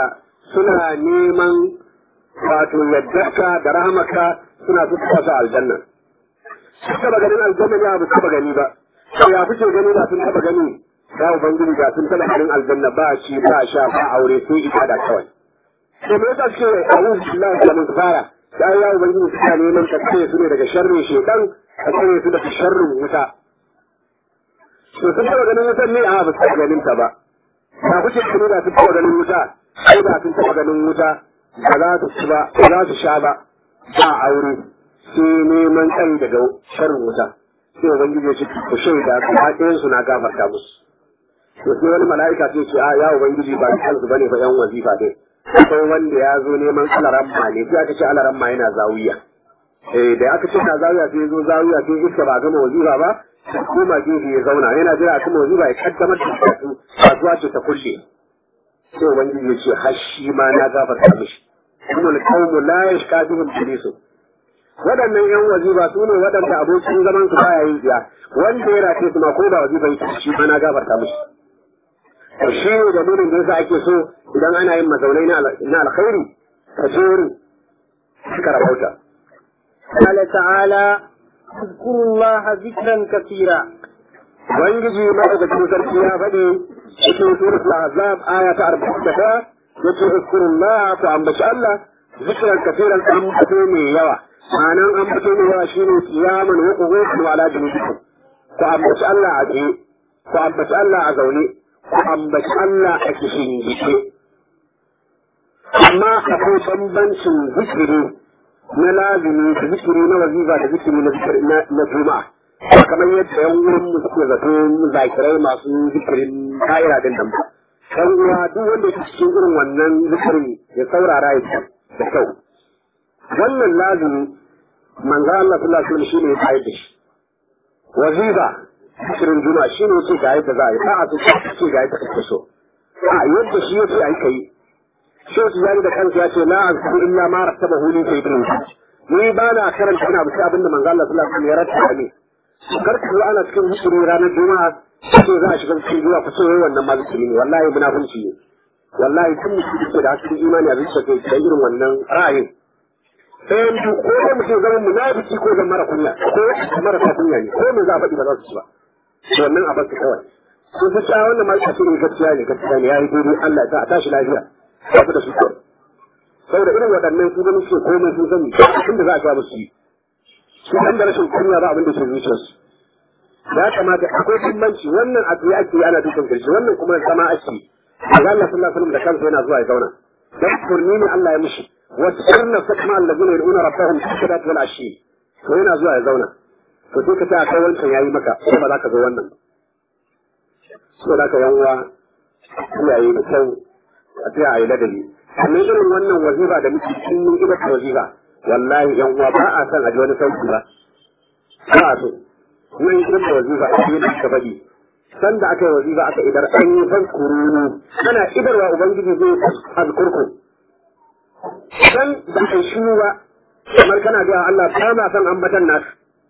suna neman wato yaddarka da rahamaka suna su su aljanna sun taba ganin aljanna ne ba su taba gani ba to ya kuke gani ba sun taba gani ya ubangiji ga sun taba ganin aljanna ba shi ba sha ba aure sai ibada kawai to me yasa suke a'udhu billahi min fara sai ya ubangiji suna neman ka tsare su ne daga sharrin shedan ka tsare su daga sharrin wuta to sun taba ganin wutan ne a ba su taba ganin ta ba ba kuke gani ba sun taba ganin wuta sai ba sun taba ganin wuta ba za su ci ba ba za su sha ba ba aure sai neman kan daga sharrin wuta sai ubangiji ya ce ku shaida ku ba ɗayan su na gafarta musu to sai wani mala'ika sai ce a ya ubangiji ba kansu bane ba yan wazifa dai akwai wanda ya zo neman alaramma ne sai aka ce alaramma yana zawiya eh da aka ce na zawiya sai ya zo zawiya sai iska ba gama wazifa ba sai koma gefe ya zauna yana jira a kuma wazifa ya kaddamar da karatu kasuwa ce ta kulle sai ubangiji ya ce har shi ma na gafarta mishi kuma alqawmu la yashkatuhum bilisu waɗannan yan wazifa su ne waɗanda abokin zaman su baya yin ziya wanda ya rafe su ma ko ba wazifa yake shi ma na gafarta mishi to shi ne dalilin da yasa ake so idan ana yin mazaunai na alkhairi ka je wurin suka rabauta قال تعالى اذكروا الله ذكرا كثيرا ubangiji madaukakin sarki ya faɗi cikin suratul ahzab aya ta arba'in da ta yace uzkurullah ku ambaci Allah zikran kafiran ambato mai yawa ma'anan ambato mai yawa shine qiyaman wa qu'udan wa ala junubikum ku ambaci Allah a tsaye ku ambaci Allah a zaune ku ambaci Allah a kishin gike amma akwai bambancin zikiri na lazimi da zikiri na wazifa da zikiri na juma'a kamar yadda yan wurin mu suke zato zakirai masu zikirin ka'ira din nan dan uwa duk wanda yake cikin irin wannan zikirin ya saurara ya da kyau wannan lazimi manzo Allah sallallahu alaihi wasallam shine ya bayar da shi wazifa zikirin juma'a shine yake ga yadda za a yi ba a so ce ga yadda kake so a yadda shi yake ai kai shi tijani da kansa ya ce la azkuru illa ma rattabahu li sayyidina ni ba na karanta ina bisa abinda manzo Allah sallallahu alaihi wasallam ya rattaba ne kar ku ana cikin zikiri ranar juma'a sai za a shiga cikin juma'a ku ce wai wannan ma zikiri ne wallahi munafunci ne wallahi kun mutum da da hasken imani a zuciya kai da irin wannan ra'ayin sai yanzu ko da mutum zama munafiki ko zama mara kunya ko mara kunya ne ko me za a faɗi ba za su ci ba wannan a basu kawai sun fi cewa wannan ma ce ne gaskiya ne gaskiya ne ya yi daidai Allah ya sa a tashi lafiya ba su da su kawai saboda irin waɗannan su gani su komai sun sani inda za a ga musu yi su da rashin kunya ba abin da ke zuciyarsu ya kamata akwai bambanci wannan a tsaye ake ana dukan karshe wannan kuma zama ake Allah Allah sallallahu alaihi wasallam da kansa yana zuwa ya zauna dan kurni ne Allah ya mishi wa sirna sakma allazina yad'una rabbahum shadat wal ashi to yana zuwa ya zauna to sai ka ta kai wancan yayi maka ko ba za ka zo wannan so da ka yanwa iyaye da kyau a tsaya a yi ladabi amma irin wannan wazifa da muke cikin mun ida wazifa wallahi yan uwa ba a san a ji wani sauki ba ba a so nan idan da wazifa a yi da faɗi san da aka yi wazifa aka idar an yi fan kurunu ana idarwa ubangiji zai azkurku san da kai shiru ba kamar kana ga Allah ba ma san ambatan nasu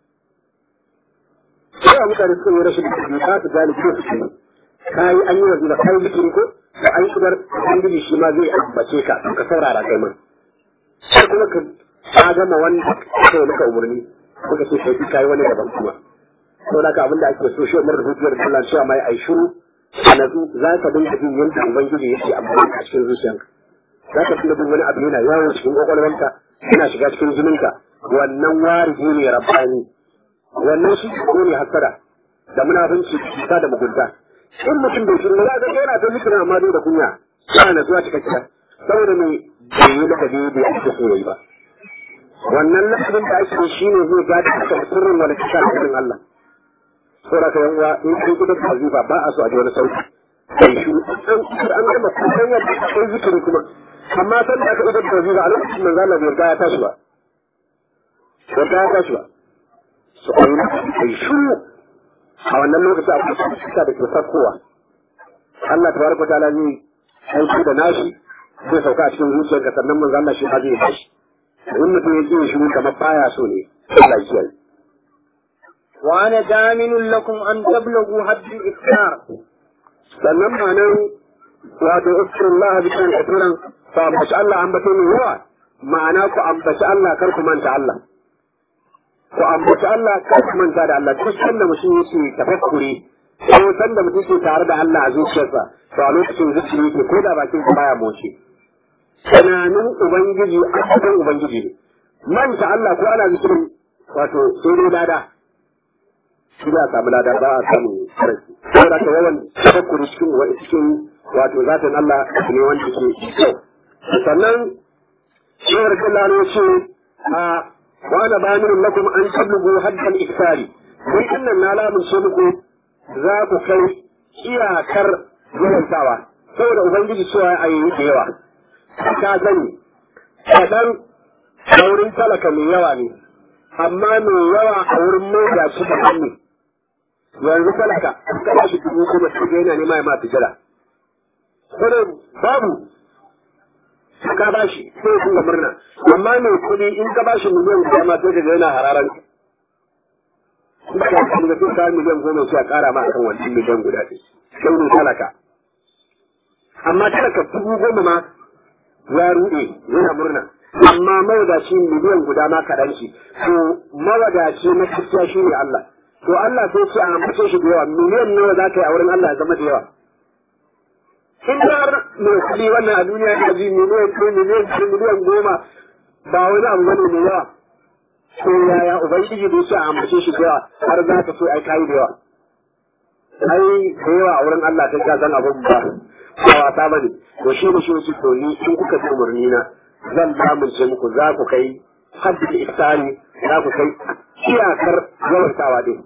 sai mutane suka yi rashin da ba su gane ko su ce kai an yi wazifa kai zikiri ko da an idar ubangiji shi ma zai ambace ka ka saurara kai ma sai kuma ka ka gama wanda aka yi maka umarni kuka ce kai kai wani daban kuma to da abin da ake so shi umar hujjar Allah cewa mai ai shiru a nazu za ka dinga jin yadda ubangiji yake amfani a cikin zuciyanka za ka dinga jin wani abu yana yawo cikin kwakwalwanka yana shiga cikin jininka wannan warihi ne rabbani wannan shi ko ne hasada da munafunci cuta da mugunta in mutum bai shiru za ka ga yana ta zikirin amma dai da kunya ba na zuwa cikakkiya saboda me bai yi da kaje bai ake so yayi ba wannan lafazin da ake shi ne zai gadi aka sirrin wani kisa a cikin Allah saboda ka yanwa in kai gidan wazifa ba a so a ji wani sauki sai shi an an gama kusan yadda akwai zikiri kuma amma san da aka idar da wazifa a lokacin manzo Allah bai riga ya tashi ba bai riga ya tashi ba su a yi sai shi a wannan lokacin akwai kisa da ke sakkowa Allah tabaraka ta'ala zai aiki da nashi zai sauka a cikin zuciyarka sannan manzo Allah shi ma zai bashi in mutum ya ji shiru kamar baya so ne Allah ya kiyaye وأنا دامن لكم أن تبلغوا حد الإكثار sannan ma nan wato uskurullah bi kan katuran ku ambaci Allah ambato mai yawa ma'ana ku ambaci Allah kar ku manta Allah ku ambaci Allah kar ku manta da Allah duk sanda mutum yake tafakkuri ko sanda mutum ke tare da Allah a zuciyarsa to a lokacin zuciya yake ko da bakin sa baya moce tunanin ubangiji asalin ubangiji ne manta Allah ko ana zikirin wato sai dai lada shi za a samu lada ba a samu sarki saboda ka yawan tafakkuri cikin cikin wato zatin Allah ne wanda ke kyau sannan shawar Allah ne ce a wa ana bayanin lakum an tablugu haddal iksari mun annan na lamunce muku za ku kai iyakar yawantawa saboda ubangiji cewa a yi da yawa ka sani kaɗan a wurin talaka mai yawa ne amma mai yawa a wurin mai shi da hannu yanzu talaka ka ba shi dubu kuma su ga yana nema ya ma tijira kuma babu ka ba shi sai kun ga murna amma mai kuɗi in ka ba shi miliyan guda ma sai ka ga yana hararan ba ka kan da sai miliyan goma sai a ƙara ma akan wannan miliyan guda ɗin sai ne talaka amma talaka dubu goma ma ya ruɗe yana murna amma mawadaci miliyan guda ma kaɗan shi to mawadaci na gaskiya shi ne Allah to Allah sai ce a ambace shi da yawa miliyan nawa za ka yi a wurin Allah ya zama da yawa in har mai kuɗi wannan a duniya ya ji miliyan ko miliyan ko miliyan goma ba wani abu bane mai yawa to yaya ubangiji bai ce a ambace shi da yawa har za ka so ai kayi da yawa ai da yawa a wurin Allah kai ka san abin ba ba wasa bane to shi ne shi ne to ni in kuka bi umarni na zan lamunce muku za ku kai haddin iftari za ku kai iyakar yawantawa din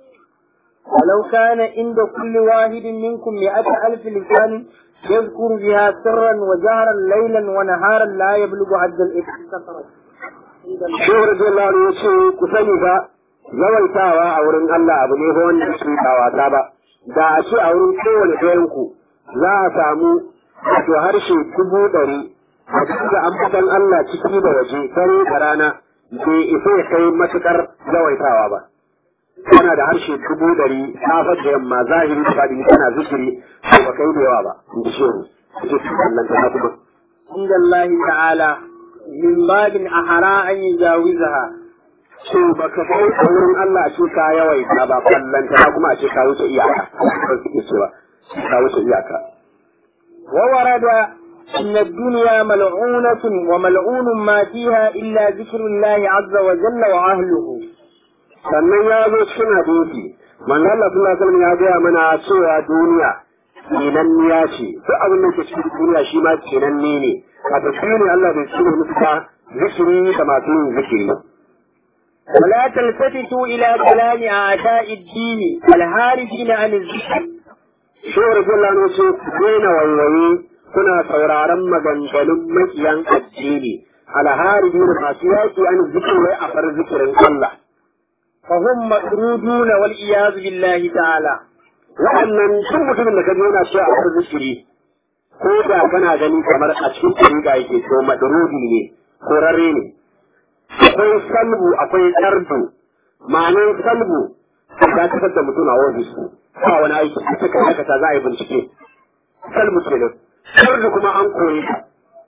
ولو كان عند كل واحد منكم مئة ألف لسان يذكر بها سرا وجهرا ليلا ونهارا لا يبلغ عد الإكسار Shehu Rajallahu ya ce ku sani fa yawaitawa a wurin Allah abu ne wanda su ba wasa ba da a ce a wurin kowane ɗayan ku za a samu wato harshe dubu ɗari a cikin ambatan Allah ciki da waje dare da rana bai isa ya kai matukar yawaitawa ba. Kana da harshe dubu ɗari safar da yamma zahiri da faɗi kana zikiri to ba kai da yawa ba in ji shehu. Ake su kallon ta kuma. عند الله تعالى من باب أحرى أن يجاوزها So ba ka kai a wurin Allah a ce ka yawaita ba kallon ta kuma a ce ka wuce iyaka. Ba su ke cewa ka wuce iyaka. وورد أن الدنيا ملعونة وملعون ما فيها إلا ذكر الله عز وجل وأهله sannan ya zo cikin hadisi manzo Allah sallallahu alaihi wasallam ya gaya mana cewa duniya tsinanniya ce duk abin da ke cikin duniya shi ma tsinanne ne a tafiye ne Allah bai tsine musu ba zikiri da masu yin zikiri ولا تلتفتوا إلى كلام أعداء الدين الهاربين عن الذكر shawar Allah ne ce ku daina waiwaye kuna sauraron maganganun makiyan addini alharibi da masu yaƙi an zikiri a far zikirin Allah فهم مطرودون والعياذ بالله تعالى waɗannan duk mutumin da ka ji yana cewa a zikiri ko da kana gani kamar a cikin ɗariƙa yake to madrudi ne korarre ne akwai salbu akwai tsardu ma'anar salbu ya kasar da mutum a ofis ba wani aiki ita kan aikata za a yi bincike salbu kenan tsardu kuma an koyi ka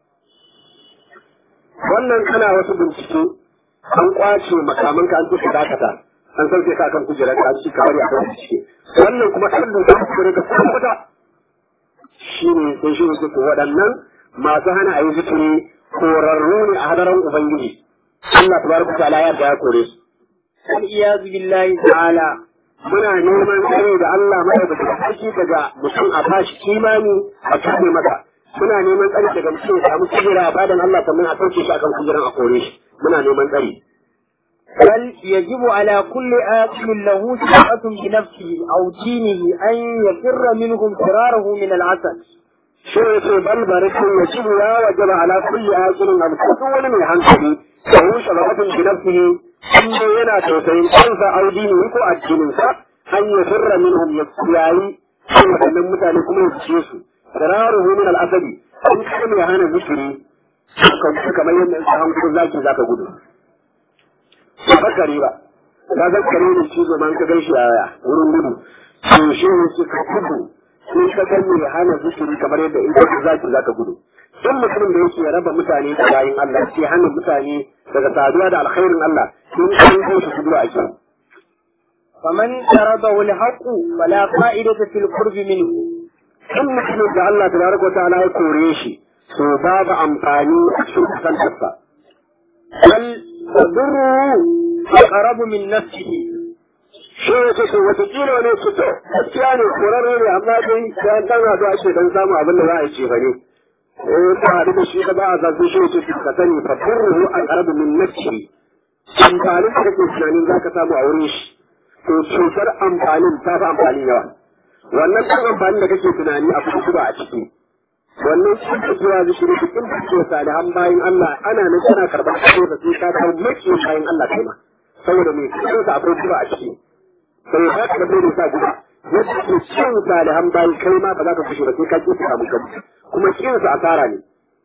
wannan kana wasu bincike an kwace makamanka an tuka dakata an sauke ka kan kujerar ka ci ka bari a kan bincike wannan kuma tsardu ta kore ka kuma kuta shi ne sai shi ne ko waɗannan masu hana a yi zikiri korarru ne a hadaran ubangiji Allah tabaraka ta'ala ya ya kore su والعياذ بالله تعالى muna neman tsare da Allah mai da sarki daga mutum a bashi imani a kaɗe masa muna neman tsare daga mutum ya samu kujera a badan Allah sannan a sauke shi akan kujeran a kore shi muna neman tsare بل يجب على كل آكل له ثقة بنفسه أو دينه أن يفر منهم فراره من العسل shi ne ce bal barikin ya ci ya wajaba ala kulli akilin abu duk wani mai hankali da rushe lafatin bi nafsihi in dai yana tausayin kansa audini ko addininsa an ya firra minhum ya yayi kan waɗannan mutane kuma ya fice su firaruhu min al-asabi in kai mai hana zikiri ka gudu kamar yadda in sahan gudu zaki zaka gudu ba bakare ba ka zakare ne shi zaman ka gan shi a wurin gudu to shi ne shi ka gudu in ka san mai hana zikiri kamar yadda in ka zaki zaka gudu in mutumin da yake raba mutane da bayin Allah ke hana mutane daga saduwa da alkhairin Allah in an kai su gudu a shi فمن طرده الحق فلا فائدة في القرب منه in mutumin da Allah tabaraka wa ta'ala ya kore shi to babu amfani a cikin kusantarsa بل تضره أقرب من نفسه shi ne ce to watakila wani su to gaskiya ne korarre ne amma dai bayan dan hadu ake dan samu abin da za a ce ba ne eh ta hadu da shi ka ba a zazu shi ne ce ka sani fa turru an arabu min nafsi amfanin da kake tunanin za ka samu a wurin shi to cutar amfanin ta fi amfani yawa wannan kan amfanin da kake tunani a kuma a ciki wannan shi ke zuwa zai shirin cikin da ke salihan bayan Allah ana nan kana karɓar kaso da sai ka dawo maki bayan Allah kai ma saboda mai cikin sa akwai kuma a ciki sai ya ka da sa guda yadda ke cin salihan bayan kai ma ba za ka kushe ba sai ka ki samu kanka kuma cin sa asara ne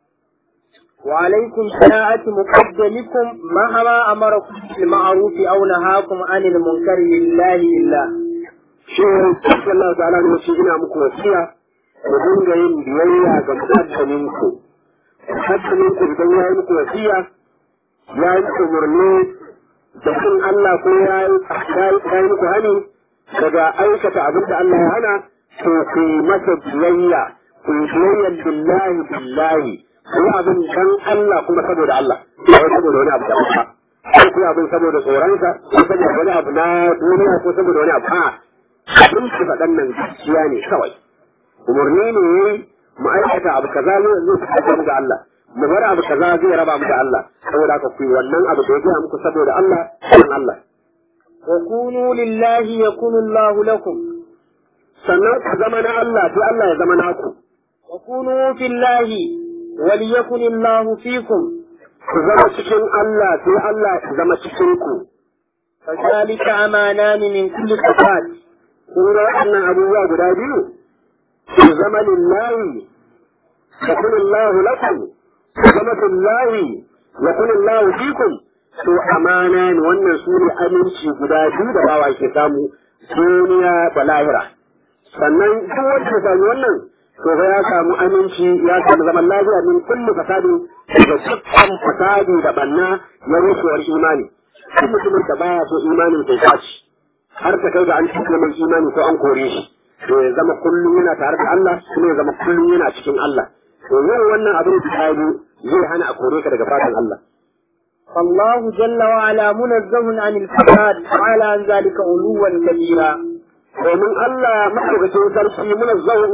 وعليكم شناعة مقدمكم مهما أمركم بالمعروف أو نهاكم عن المنكر لله إلا shi ne Allah ta'ala ne shi ina muku wasiya ku dinga yin biyayya ga muqaddamin ku muqaddamin ku idan ya yi muku wasiya ya yi umarni da sun Allah ko ya yi ya yi muku hani daga aikata abin da Allah ya hana to ku yi masa biyayya ku yi biyayya billahi billahi ku yi abin dan Allah kuma saboda Allah ba wai saboda wani abu da ba ko ku yi abin saboda tsoronsa ko saboda wani abu na duniya ko saboda wani abu a'a abin su faɗan nan gaskiya ne kawai umarni ne yayi mu aikata abu kaza ne zai fitar mu da Allah mu bar abu kaza zai raba mu da Allah saboda haka ku yi wannan abu da ya gaya muku saboda Allah dan Allah وكونوا لله يكون الله لكم sannan ku zama na Allah sai Allah ya zama naku وكونوا في الله وليكن الله فيكم ku zama cikin Allah sai Allah ya zama cikin ku فذلك أمانان من كل صفات kun ga waɗannan abubuwa guda biyu ku zama lillahi ya kun Allah lakum ku zama lillahi ya kun Allah fikum to amana ne wannan su ne aminci guda biyu da bawa ke samu duniya da lahira sannan duk wanda ya sami wannan to fa ya samu aminci ya samu zaman lafiya min kulli fasadi daga dukkan fasadi da banna ya rushewar imani duk mutumin da baya so imanin sai tashi har ta kai da an cikin mai imani ko an kore shi to ya zama kullum yana tare da Allah kuma ya zama kullum yana cikin Allah to yin wannan abin da ya yi zai hana a kore ka daga fatan Allah فالله جل وعلا منزه عن الفساد تعالى عن ذلك علوا كبيرا domin Allah maɗaukacin sarki muna zau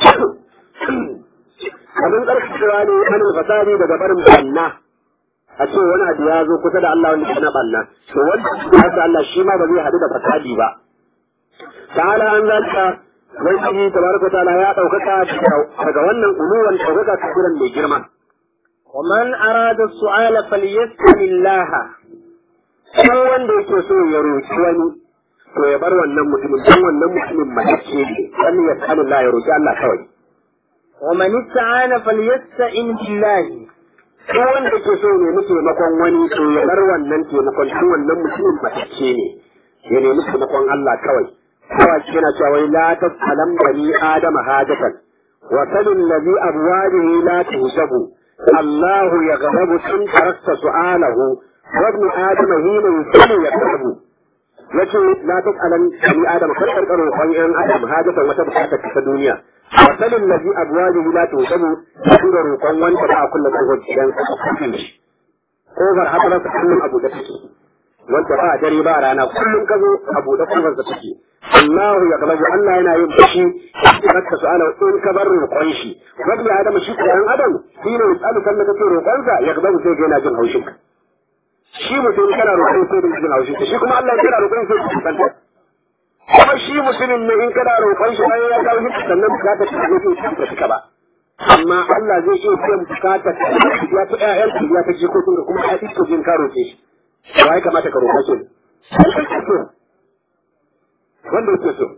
abin ƙarfafa ne hannun fasari daga barin banna a ce wani abu ya zo kusa da Allah wanda kana banna to wanda ya sa Allah shi ma ba zai haɗu da fasadi ba ta'ala an zalika wani tabaraka ta'ala ya ɗaukaka daga wannan uluwan ɗaukaka kafiran mai girma ومن أراد السؤال فليسأل الله Duk wanda yake so ya roƙi wani to ya bar wannan mutumin don wannan mutumin matacce ne wani ya sani Allah ya roƙi Allah kawai ومن استعان فليستعن بالله duk wanda yake so ya nemi taimakon wani to ya bar wannan taimakon don wannan mutumin matacce ne ya nemi taimakon Allah kawai kawai yana cewa wai la tasalam bani adama hajatan wa salil ladhi abwalihi la tuhsabu الله يغضب إن تركت سؤاله وابن آدم حين يسأل يغضب yace la tas'alan bani adam kar kar roƙon yan adam hajatan wata bukata ta duniya wasalin ladhi abwajihi la tusabu da roƙon wanda ba a kulla kofar gidan kafin shi kofar hadara ta kullum abu da take wanda ba dare ba rana kullum ka zo abu da kofar da take Allah ya galabu Allah yana yin fushi raka su'ala in ka bar roƙon shi wanda adam shi ko yan adam shi ne misalu kan da kake roƙon sa ya galabu sai ga yana jin haushin ka shi mutum kana roƙon sai da jin haushin ka shi kuma Allah kana roƙon sai da jin kuma shi mutumin ne in kana roƙon shi bayan ya kawo shi sannan bukatar ta zai iya ta cika ba amma Allah zai iya biyan bukatar ta ya ta ƴaƴan ta ya ta jikokin ka kuma ya isko jin ka roƙe shi ya kamata ka roƙa shi wanda yake so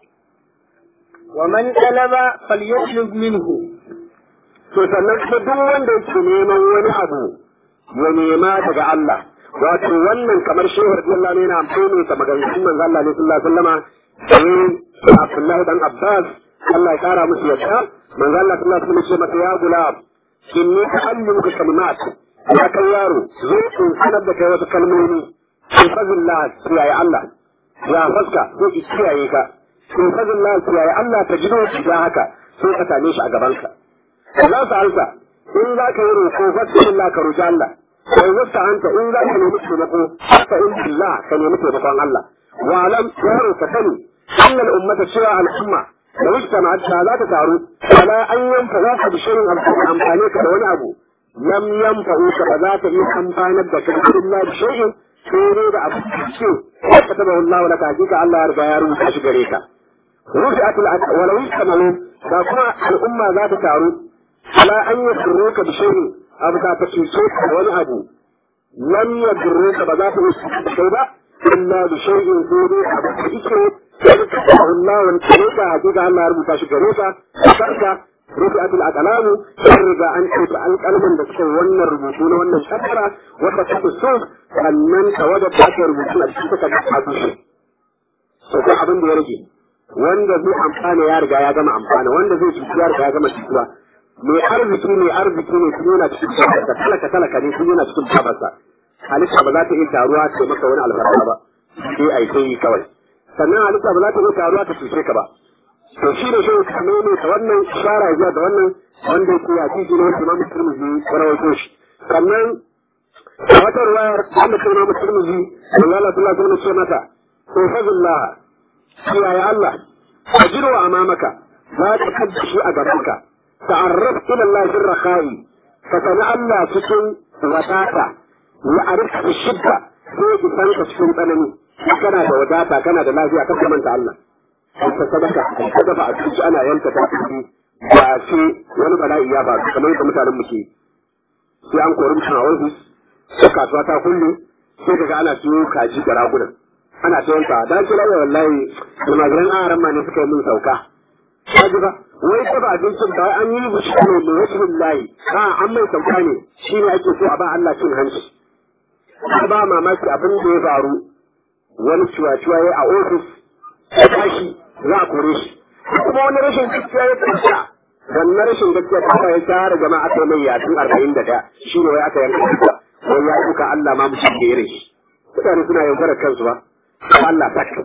ومن طلب فليطلب منه to sannan kuma duk wanda yake neman wani abu ya nema daga Allah wato wannan kamar shehu radiyallahu anhu yana amfani da maganganun manzo Allah ne sallallahu alaihi wasallama sai Abdullahi dan Abbas Allah ya kara musu yadda manzo Allah sallallahu alaihi wasallam ce masa ya gulam inni ta'allimuka kalimat ya kai yaro zo in sanar da kai wasu kalmomi in fazillah kiyaye Allah ya faska ko kiyaye ka in fazillah kiyaye Allah ta gido shi da haka sai ka same shi a gaban ka Allah sa'alta in za ka yi roƙo fasillah ka roƙi Allah sai wata anta in za ka nemi taimako haka in billah ka nemi taimakon Allah wa alam yaro ka sani annal ummata cewa al'umma da wuce ma ta za ta taru ala an yanfa za ka bishirin amfani ka da wani abu lam yanfa'u ka ba za ta iya amfanar da kai illa bi shay'in sai dai da abu ce ka taba Allah wala ka hakika Allah ya riga ya rubuta shi gare ka rufi'at al wala yusamalu da kuma al'umma za ta taru ala an yasru ka bi shay'in abu ka ta cuce ka da wani abu lam yadru ka ba za ta iya kai ba illa bi shay'in sai dai abu ka ike sai ka Allah wani ka hakika Allah ya rubuta shi gare ka ka رفعت الأقلام شرب أن تبقى القلم بس وانا الربوطون وانا الشفرة وانا تحت الصوف فمن توجد تحت الربوطون الشفرة تبقى شيء سوف abin da ya rage wanda zai amfana ya riga ya gama amfana wanda zai cuci ya riga ya gama cutuwa mai arziki mai arziki ne sun yana cikin babarsa talaka talaka ne sun yana cikin babarsa halitta ba za ta iya taruwa ta maka wani albarka ba sai a yi kawai sannan halitta ba za ta iya taruwa ta cuce ka ba to shi ne shi ka nome ta wannan shara zuwa da wannan wanda yake ya ci ne wanda Imam Tirmidhi ya rawaito shi sannan a wata ruwayar wanda kai Imam Tirmidhi Allah Allah sallallahu alaihi wasallam mata to fadillah ya Allah ajiru amamaka za ka kadda shi a gabanka ta'arraf ila Allah fi rakhai ka sani Allah cikin wadata ya arifka shidda sai ki san ka cikin tsanani kana da wadata kana da lafiya ka manta Allah ta sadaka ta dafa a cikin ana yanka ta cikin ba ce wani bala'i ya faru kamar yadda mutanen muke sai an kori mutum a ofis ko kasuwa ta kulle sai kaga ana siyo kaji da ragunan ana ta yanka da ke lafiya wallahi almajiran aran ma ne suka yi min sauka kaji ba wai ta ba abincin ba an yi musu ne da wasu billahi a an mai sauka ne shi ne ake so a ba Allah cin hanci ba mamaki abin da ya faru wani ciwa-ciwa ya a ofis ya tashi za a kore shi kuma wani rashin gaskiya ya tsaya wannan rashin gaskiya ta ya tara jama'a aka mai yatsun arba'in da ɗaya shi ne wai aka yanka kuka wai ya duka Allah ma mutum da irin shi mutane suna yaudarar kansu ba Allah sakka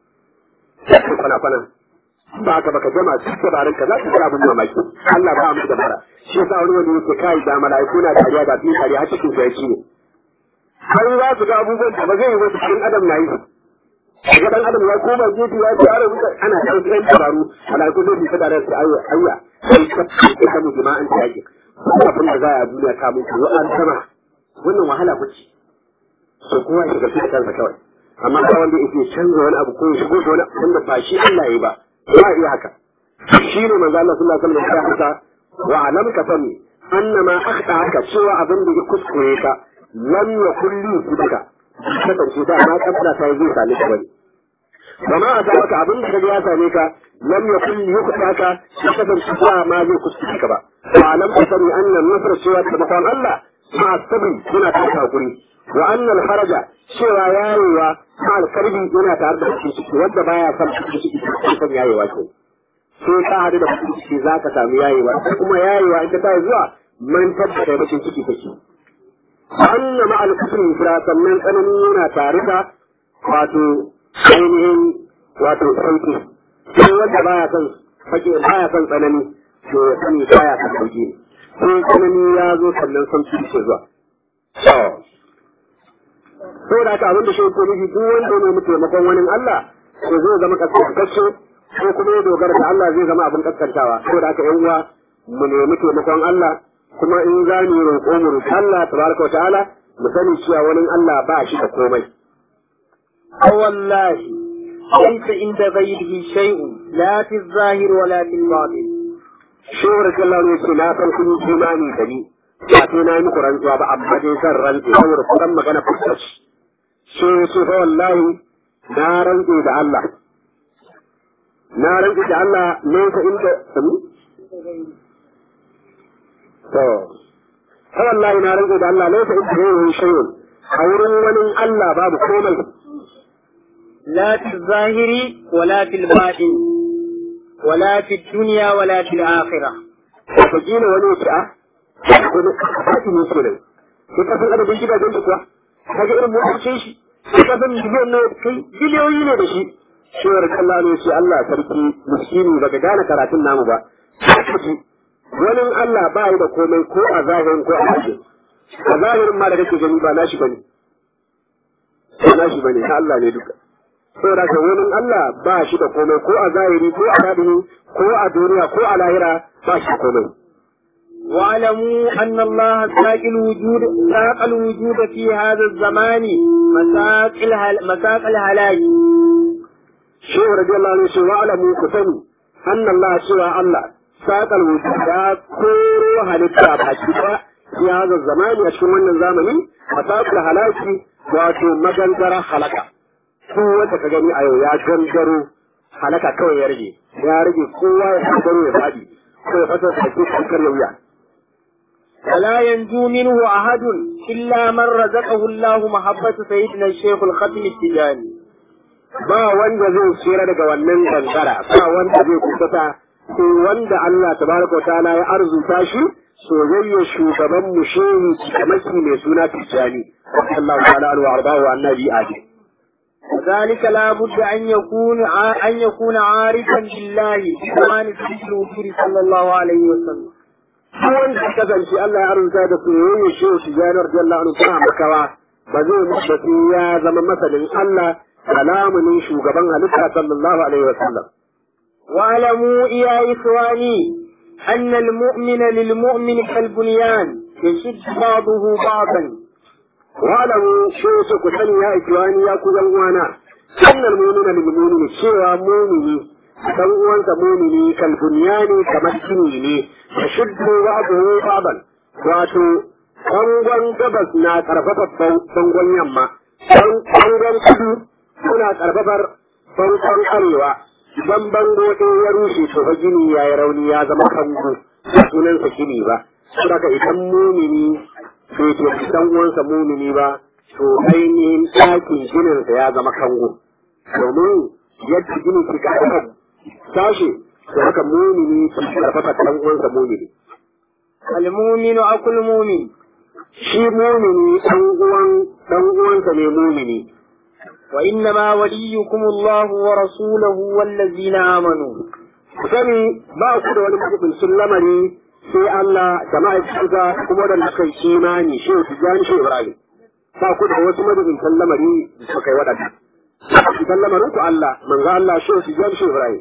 sakka kwana kwana ba ka baka jama su dabarun ka za su ga abin mamaki Allah ba mu dabara shi yasa wani wanda yake kai da mala'iku na dariya da fi dariya har cikin sai ne har za su ga abubuwan da ba zai yi wasu cikin adam na yi daga dan adam ya koma gefe ya ce ara muka ana da wasu ɗan dabaru malaiku zai fita da su ayya ayya sai ka ce ka mu jama'an ta yake abin da za a duniya ka mutu wa an sama wannan wahala kuce so kowa ya shiga cikin kansa kawai amma ba wanda yake canza wani abu ko ya shigo da wani abu wanda ba shi Allah ya ba ba iya haka shi ne manzo Allah sallallahu alaihi wasallam ya haka wa alam ka sani annama akhta haka cewa abin da ya kuskure ka lam yakul li baka kasance da ma kabbala ta zai same ka bane Bama a maka abin da kaga ya same ka lam yakun yukhta ka ya kasance ba ma zai kuskure ka ba wa lam tasani anna nasr cewa da bakon Allah ma sabri yana ta hakuri wa anna al haraja cewa yayewa ma al karbi yana tare da cikin ciki wanda baya son cikin ciki kan yayewa ce sai ka hadu da cikin ciki zaka samu yayewa kuma yayewa ita ta zuwa man tabbata bakin ciki take anna ma al-kufri fira sannan tsanani yana tare da wato ainihin wato sauki sai wanda baya son fake baya son tsanani to ya sani baya son sauki sai tsanani ya zo sannan sauki ke zuwa to da haka abin da shi ko nufi duk wanda ne mu taimakon wani Allah to zai zama kaskantacce ko kuma ya dogara da Allah zai zama abin kaskantawa to da haka yan uwa mu nemi taimakon Allah kuma in za mu roƙo mu roƙi Allah tabaraka wa ta'ala mu sani cewa wani Allah ba shi da komai wallahi ليس عند غيره شيء لا في الظاهر ولا في الباطن shawar kallar ne ce na san kun yi imani da ni ba sai na yi muku rantsuwa ba amma dai zan rantse saboda kusan magana fuskar shi ce fa wallahi na rantse da Allah na rantse da Allah ne ka inda to fa wallahi na rantse da Allah ne ka inda yayin shay'un a wurin wani Allah babu komai لا في الظاهر ولا في الباطن ولا في الدنيا ولا في الآخرة wataƙila wani ce a kuma haƙi ne ke nan sai ka san adadin gidajen da kuwa ka ga irin motocin shi sai ka san miliyon na kai biliyoyi ne da shi shewar Allah ne shi Allah sarki miskini baka gane karatun namu ba wani Allah ba yi da komai ko a zahirin ko a bakin a zahirin ma da kake gani ba nashi bane ba nashi bane na Allah ne duka saboda ka wani Allah ba shi da komai ko a zahiri ko a batini ko a duniya ko a lahira ba shi da komai واعلموا أن الله ساق الوجود ساق الوجود في هذا الزمان مساق الهل مساق الهلاك shehu radiyallahu anhu ce wa'lamu ku sani anna Allah cewa Allah saqal wujud ya koro halitta baki ba ya hada zamani a cikin wannan zamani masaqal halaki wato magangara halaka ko wanda ka gani a yau ya gangaro halaka kawai ya rage ya rage kowa ya gangaro ya fadi ko ya fasa sake kankar ya wuya ولا ينجو منه أحد إلا من رزقه الله محبة سيدنا الشيخ الختم التجاني ba wanda zai tsira daga wannan gangara ba wanda zai kusata sai wanda Allah tabaraka wa ta'ala ya arzuta shi soyayya shugaban mu shehu kamaki mai suna Tijjani sallallahu ta'ala alaihi wa ardahu annabi adi وذلك لا بد أن يكون ع- أن يكون عارفا بالله بزمان سيد الوجود صلى الله عليه وسلم duk wanda ya kasance Allah ya arzuta da soyayya shehu Tijjani radiyallahu anhu ba makawa ba zai mutu ya zama masanin Allah kalamunin shugaban halitta sallallahu alaihi wa sallam واعلموا يا إخواني أن المؤمن للمؤمن كالبنيان يشد بعضه بعضا wa'alamu shi wace ku sani ya ikiwani ya ku yan uwana annal mu'mina lil mu'mini cewa mu'mini dan uwansa mu'mini kal bunyani kamar gini ne yashuddu ba'dahu ba'dan wato bangon gabas na karfafa bangon yamma bangon kudu suna karfafar bangon arewa idan bango ɗaya ya rushe to fa gini ya yi rauni ya zama kango ba sunansa gini ba saboda idan mumini bai ke dan uwansa mumini ba to ainihin ɗakin gininsa ya zama kango domin yadda gini ke karfafa sashe to haka mumini ke karfafa dan uwansa mumini المؤمن أخو المؤمن shi mumini dan uwan dan uwansa ne mumini وإنما وليكم الله ورسوله والذين آمنوا ku sani ba ku da wani majibincin lamari sai Allah da ma'aikatansa kuma da suka yi imani shi su jani shi Ibrahim ba ku da wasu majibincin lamari da suka yi waɗanda majibincin lamarin ku Allah manzo Allah shi su jani shi Ibrahim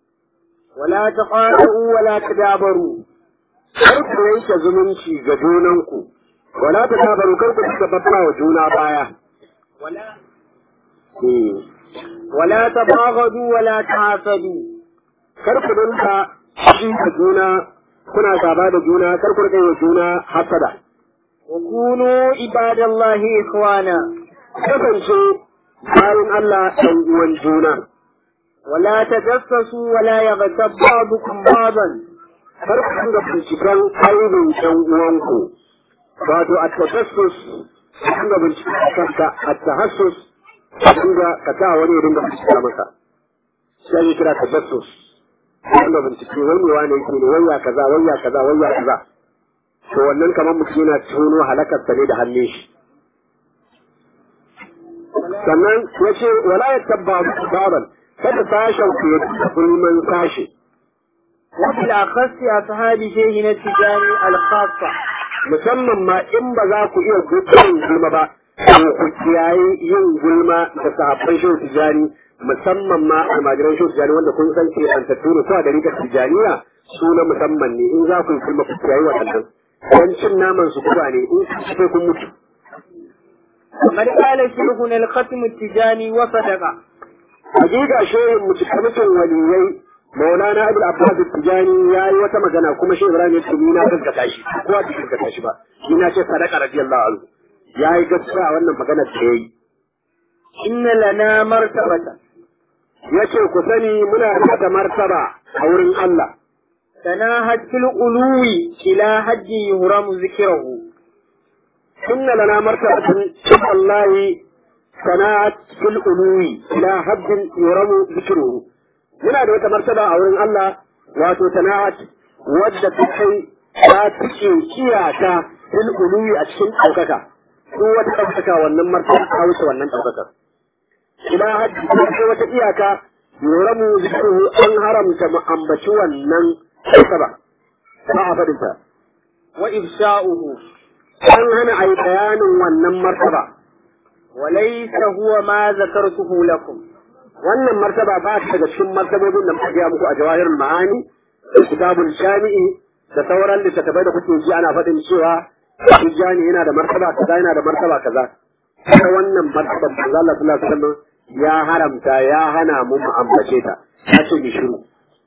ولا تقاطعوا ولا تدابروا kar ku yanke zumunci ga junanku wala ta tabaru kar ku cika babba wa juna baya ولا Hmm. ولا تباغضوا ولا تحاسدوا kar ku dinka shi da juna kuna gaba da juna kar ku rika yi wa juna hasada وكونوا عباد الله إخوانا kasance bayan Allah ɗan uwan juna ولا تجسسوا ولا يغتب بعضكم بعضا kar ku dinga binciken aibin ɗan uwanku wato a tajassus ka dinga binciken kanka a tahassus ka dinga ka sa wani ya dinga bincika masa sai ya kira tajassus ka dinga bincike wani wane yake ne wayya kaza wayya kaza wayya kaza to wannan kamar mutum yana tono halakarsa ne da hannun shi sannan ya ce wala ya tabba baban kada sashen ku ya duka gulman sashe وبالأخص أصحاب شيخنا التجاني الخاصة musamman ma in ba za ku iya gudun gulma ba to ku kiyaye yin gulma da sahabban shehu tijani musamman ma almajiran shehu tijani wanda kun san ke an tattuna su a da rikar tijaniya su na musamman ne in za ku yi gulma ku kiyaye waɗannan dan cin naman su kuba ne in su sai kun mutu وقد قال شيخنا الختم التجاني وصدق hakika shehin mutukamitin waliyai maulana abul abbas tijani ya yi wata magana kuma shehu ibrahim ya ce ni na gaskata shi ko a cikin gaskata shi ba ni na ce sadaka radiyallahu anhu ya yi gaskiya a wannan magana da ya yi إن لنا مرتبة ya ce ku sani muna da wata martaba a wurin Allah تناهت في القلوب إلى حد يهرم ذكره inna lana martabatun wallahi sana'at fil uluwi ila haddin yuramu zikruhu muna da wata martaba a wurin Allah wato sana'at wadda ta kai ta fice iyaka fil uluwi a cikin ɗaukaka ko wata ɗaukaka wannan martaba ta wuce wannan ɗaukakar ila hajji ko sai wata iyaka yoramu zikruhu an haramta mu ambaci wannan martaba ba a faɗin ta wa ifsha'uhu an hana a yi bayanin wannan martaba wa laysa huwa ma zakartuhu lakum wannan martaba ba ta daga cikin martabobin da muka gaya muku a jawahirul ma'ani da kitabul jami'i da sauran littattafai da kuke ji ana faɗin cewa Tijjani yana da martaba kaza yana da martaba kaza ta wannan martaban manzo Allah sallallahu alaihi wasallam ya haramta ya hana mu mu ambace ta ya ce mi shiru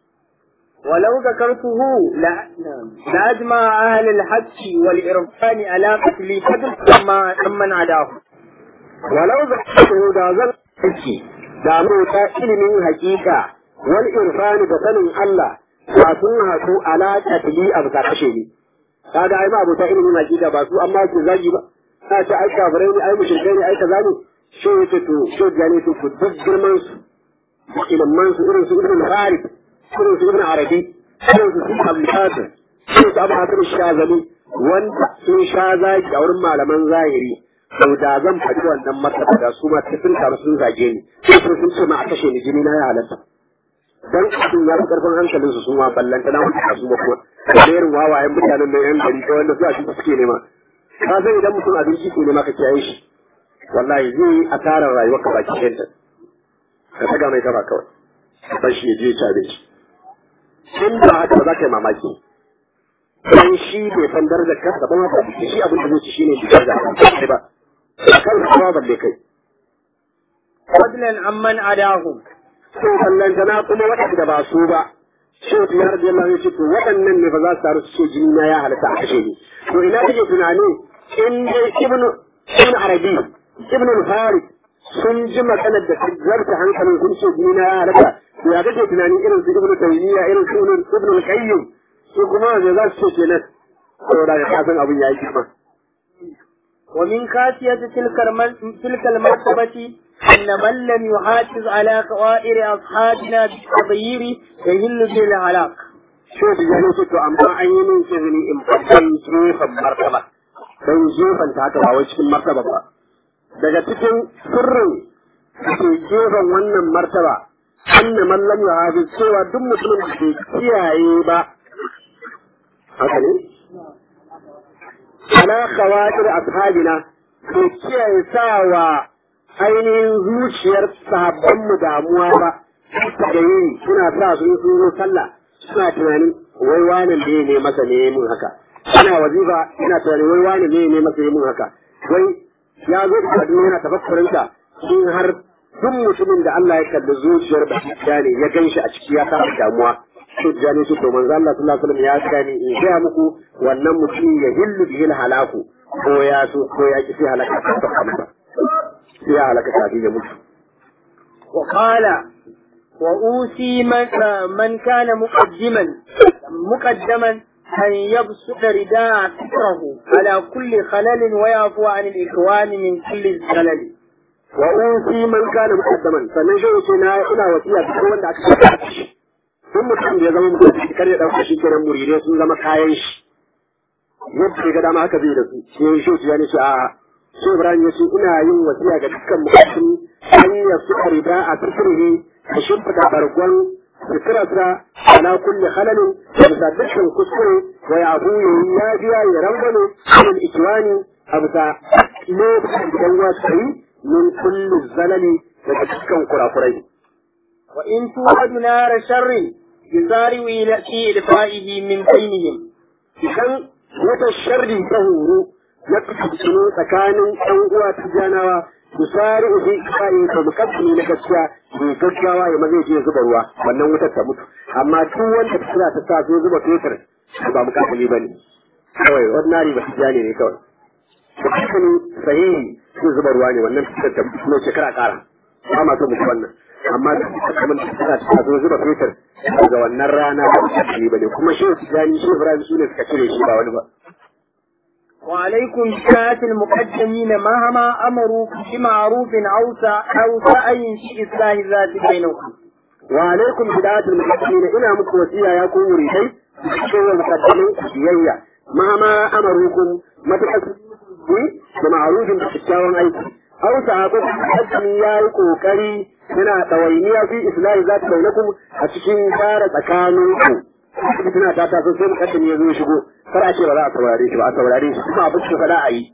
ولو ذكرته لا- لأجمع أهل الحق والإرفان على قتل فضل ما من عداه walau za ku da zan aiki da mu ta ilimin hakika wal irfani da sanin Allah ba sun haɗu alaƙa tili a bisa kashe ni kaga ai ma abota ilimin hakika ba su amma su zagi ba ta ce ai kafirai ne ai mushrikai ne ai kaza ne shi yake to shi da ne to ku duk girman su da ilimin su irin su ibn al-Harith irin su ibn Arabi irin su Ibn Abdul Qasim irin su Abu Hasan Shazali wanda sun sha zagi a wurin malaman zahiri to da zan faɗi wannan martaba da su ma sai sun taru sun zage ni sai sun ce ma a kashe ni jini na ya halatta dan abin ya fi karfin hankalin su sun ma ballanta na wata su ma kuma da irin wawayen mutanen nan yan gari ko wanda su a cikin suke nema ka san idan mutum abinci ke nema ka kiyaye shi wallahi zai yi asarar rayuwar ka baki ɗayanta ka taga mai kafa kawai bar shi ya je ya ci abinci in ba haka ba za ka yi mamaki dan shi bai san darajar kansa ba ma ba shi abin da zai ci shine daraja ba kan kuma balle kai فضلا عمن عداهم to ballantana kuma waɗanda ba su ba shehu ya rabbi Allah ya ce to waɗannan ne ba za su taru su ce jini na ya halatta a kashe ni to ina kake tunani in dai ibnu ibnu arabi ibnu al-farid sun ji maganar da zarta hankalin sun ce jini na ya halatta to ya kake tunani irin su ibnu taymiya irin su ibnu al-qayyim su kuma me za su ce kenan saboda ka san abin ya yi kima ومن خاصية تلك الم- تلك المرتبة أن من لم يحافظ على خوائر أصحابنا بالتغيير يهل به الهلاك. sai su gano su to amma an yi min izini in fatan jefan martaba don jefan ta haka ba wai cikin martaba ba daga cikin sirrin da ke jefan wannan martaba anna man lam yuhafiz cewa duk mutumin da ke kiyaye ba haka ne ala khawatir ashabina ke kiyaye sawa ainihin zuciyar sahabban mu damuwa ba da yi suna sa su yi sun zo sallah suna tunanin wai wani ne ne masa ne mun haka ana wazifa ina tunanin wai wani ne ne masa ne mun haka wai ya zo da kaduna yana tafakkurin ta in har duk mutumin da Allah ya kalli zuciyar ba ne ya gan shi a ciki ya samu damuwa to jani su to manzo Allah sallallahu alaihi wasallam ya gani in ga muku wannan mutum ya hillu bihil halaku ko ya so ko ya ki sai halaka ta kamata sai ya halaka kafin ya mutu وقال وأوصي من, من كان مقدما مقدما أن يبسط رداء فكره على كل خلل ويعفو عن الإخوان من كل خلل wa usi man kana muqaddaman sannan shi yake na ina wasiya ga wanda aka saka shi duk mutum da ya zama mutum kar ya dauka shi kenan muridai sun zama kayan shi yadda ya ga dama haka zai da su sai shi ya ne shi a shi Ibrahim ya ce ina yin wasiya ga dukkan mutum an ya su riba a fikirhi a shimfida bargon fikirarsa ala kulli halalin da bisa dukkan kuskure wa ya abu ya yi yafiya ya rangane cikin ikiwani a bisa lokacin da yan wasu yi min kulli zalali daga dukkan kurakurai. وإن توعد نار شر يسارع إلى في إدفائه من بينهم Idan wata sharri ta horo ya kasance tsakanin ɗan uwa ta janawa su sari ubi ifayin ta mukaddimi na gaskiya mai gaggawa ya maza je zuba ruwa wannan wutar ta mutu amma duk wanda ta suna ta sa so zuba fetur ba mukaddimi ba ne kawai ordinary ba tijani ne kawai mukaddimi sahihi su zuba ruwa ne wannan fitar ta mutu kuma shekara kara ba ma so mutu wannan amma duk da kamar da suna ta so zuba fetur daga wannan rana ba mukaddimi ba ne kuma shi tijani shi ibrahim su ne suka cire shi ba wani ba وعليكم بساعة المقدمين مهما أمروا بمعروف أو سع- أو سعي في إصلاح ذات بينكم wa alaikum bidatul muqaddimin ina muku wasiya ya ku muridai cikin wa muqaddamin biyayya ma ma amarukum matakan da ma'arufin da kyakkyawan aiki aw sahabo muqaddami yayi kokari yana ɗawainiya fi islahi za ta bainakum a cikin gyara tsakaninku tana ta taso sai mukaddami ya zo ya shigo kar a ce ba za a saurare shi ba a saurare shi kuma abin da faɗa a yi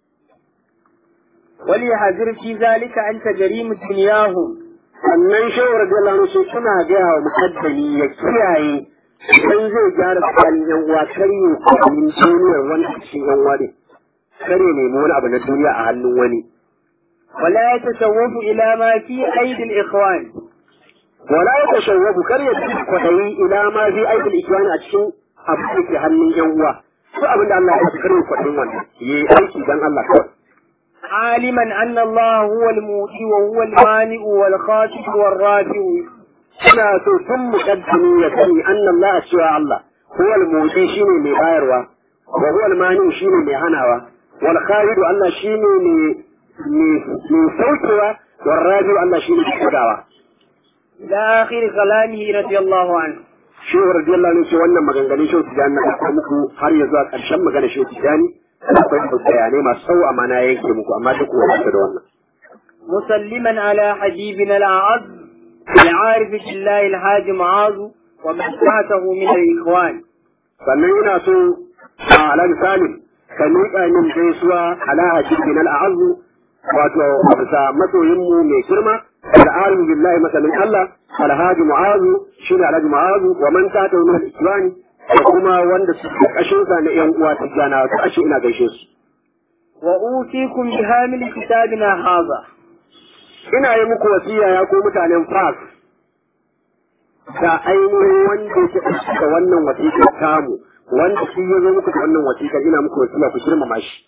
وليحذر في ذلك أن تجريم دنياهم sannan shehu radiyallahu anhu sai suna gaya wa mukaddami ya kiyaye idan zai gyara tsakanin yan uwa kar ya kwanin duniyar wani a cikin yan uwa ne kar ya nemi wani abu na duniya a hannun wani ولا يتشوف إلى ما في أيدي الإخوان wala ya tashawwafu kar ya ci kwaɗayi ila ma fi aikin ikiwani a cikin abu da ke hannun yan uwa ko abin da Allah ya ci kar ya kwaɗayin wannan yi aiki dan Allah kawai عالما أن الله هو المؤتي وهو المانع والخاسف والرافع ina so tun muqaddimi ya sani anna Allah cewa Allah huwa al-muti shine mai bayarwa wa huwa al-mani shine mai hanawa wal khalid Allah shine mai mai saukewa wal rabi Allah shine mai kudawa إلى آخر كلامه رضي الله عنه shehu radiyallahu anhu ce wannan maganganun shehu tijani na kawo muku har ya zuwa ƙarshen magana shehu tijani akwai bayanai masu tsawo amma na yanke muku amma duk wani da wannan مسلما على حبيبنا الأعز العارف بالله الحاج معاذ ومن تحته من الإخوان sannan ina so a alhaji salim ka miƙa min gaisuwa ala hajjibin al'azu wato a bisa masoyinmu mai girma al'arin billahi masalin Allah alhaji mu'azu shi ne alhaji mu'azu wa man ta ta wani islami da kuma wanda su ƙashin sa na yan uwa ta gana su ashe ina gaishe su وأوصيكم بهامل كتابنا هذا ina yi muku wasiya ya ko mutanen fas da ainihin wanda yake ɗauki da wannan wasiƙar tamu wanda shi ya zo muku da wannan wasiƙar ina muku wasiya ku girmama shi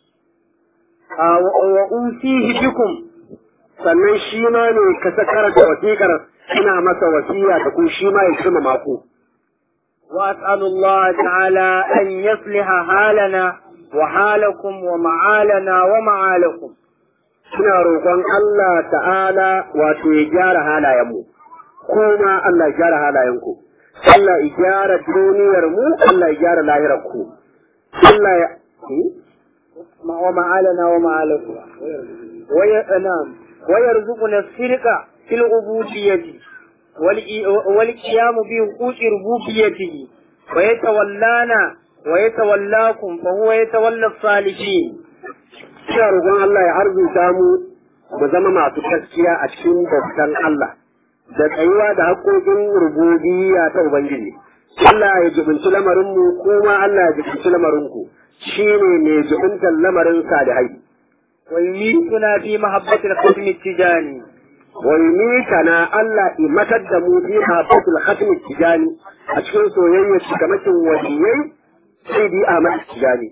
آه، و- وأوصيه بكم sannan shi ma ne ka sakar da wasiƙar ina masa wasiya da ku shi ma ya girmama ku وأسأل الله تعالى أن يصلح حالنا وحالكم ومعالنا ومعالكم ina roƙon Allah ta'ala wato ya gyara halayenmu kuma Allah ya gyara halayenku Allah ya gyara duniyar mu Allah ya gyara lahirar ku Allah ya ومعالنا ومعالكم وي... نعم ويرزقنا الصدق في العبودية والإ- والقيام بحقوق ربوبيته ويتولانا ويتولاكم فهو يتولى الصالحين ina roƙon Allah ya arzuta mu mu zama masu gaskiya a cikin bautan Allah da tsayuwa da haƙoƙin rububiyya ta Ubangiji. Allah ya jibinci lamarinmu kuma Allah ya jibinci lamarinku shi ne mai jibintar lamarin salihai. ويميتنا في محبة الختم التجاني Wai kana Allah imatar da mu fi hafatul khatmi tijani a cikin soyayya cikamakin waliyai sai bi Ahmad tijani.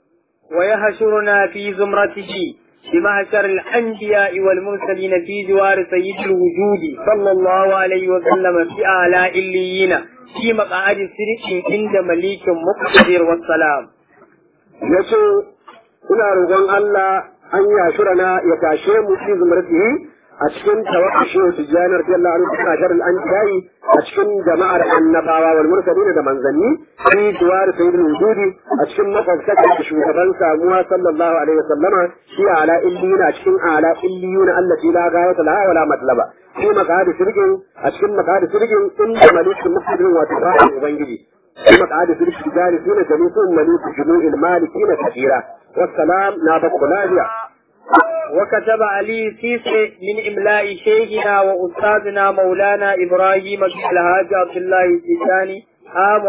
ويحشرنا في زمرته بمحشر الأنبياء والمرسلين في جوار سيد الوجود صلى الله عليه وسلم في أعلى إليين في مقعد سرق عند مليك مقتدر والسلام ya ce ina roƙon Allah an yashura na ya tashe mu fi zumratihi a cikin tawakkashi wa tijjanar fi Allah an tana sharar an tayi a cikin jama'ar annabawa wal mursalin da manzanni fi duwar sayyidul wujudi a cikin makwabtaka da shugaban samuwa sallallahu alaihi wasallama shi ala illiyuna a cikin ala illiyuna allati la ghayata laha wala matlaba fi maqadi sirgin a cikin maqadi sirgin inda malikin muqtadir wa tafa'a ubangiji في مقعد في الجالسين جلوس ملوك جموع المالكين كثيرا والسلام نابت خلاجة وكتب علي سيسي من إملاء شيخنا وأستاذنا مولانا إبراهيم بن الهاج عبد الله السيساني عام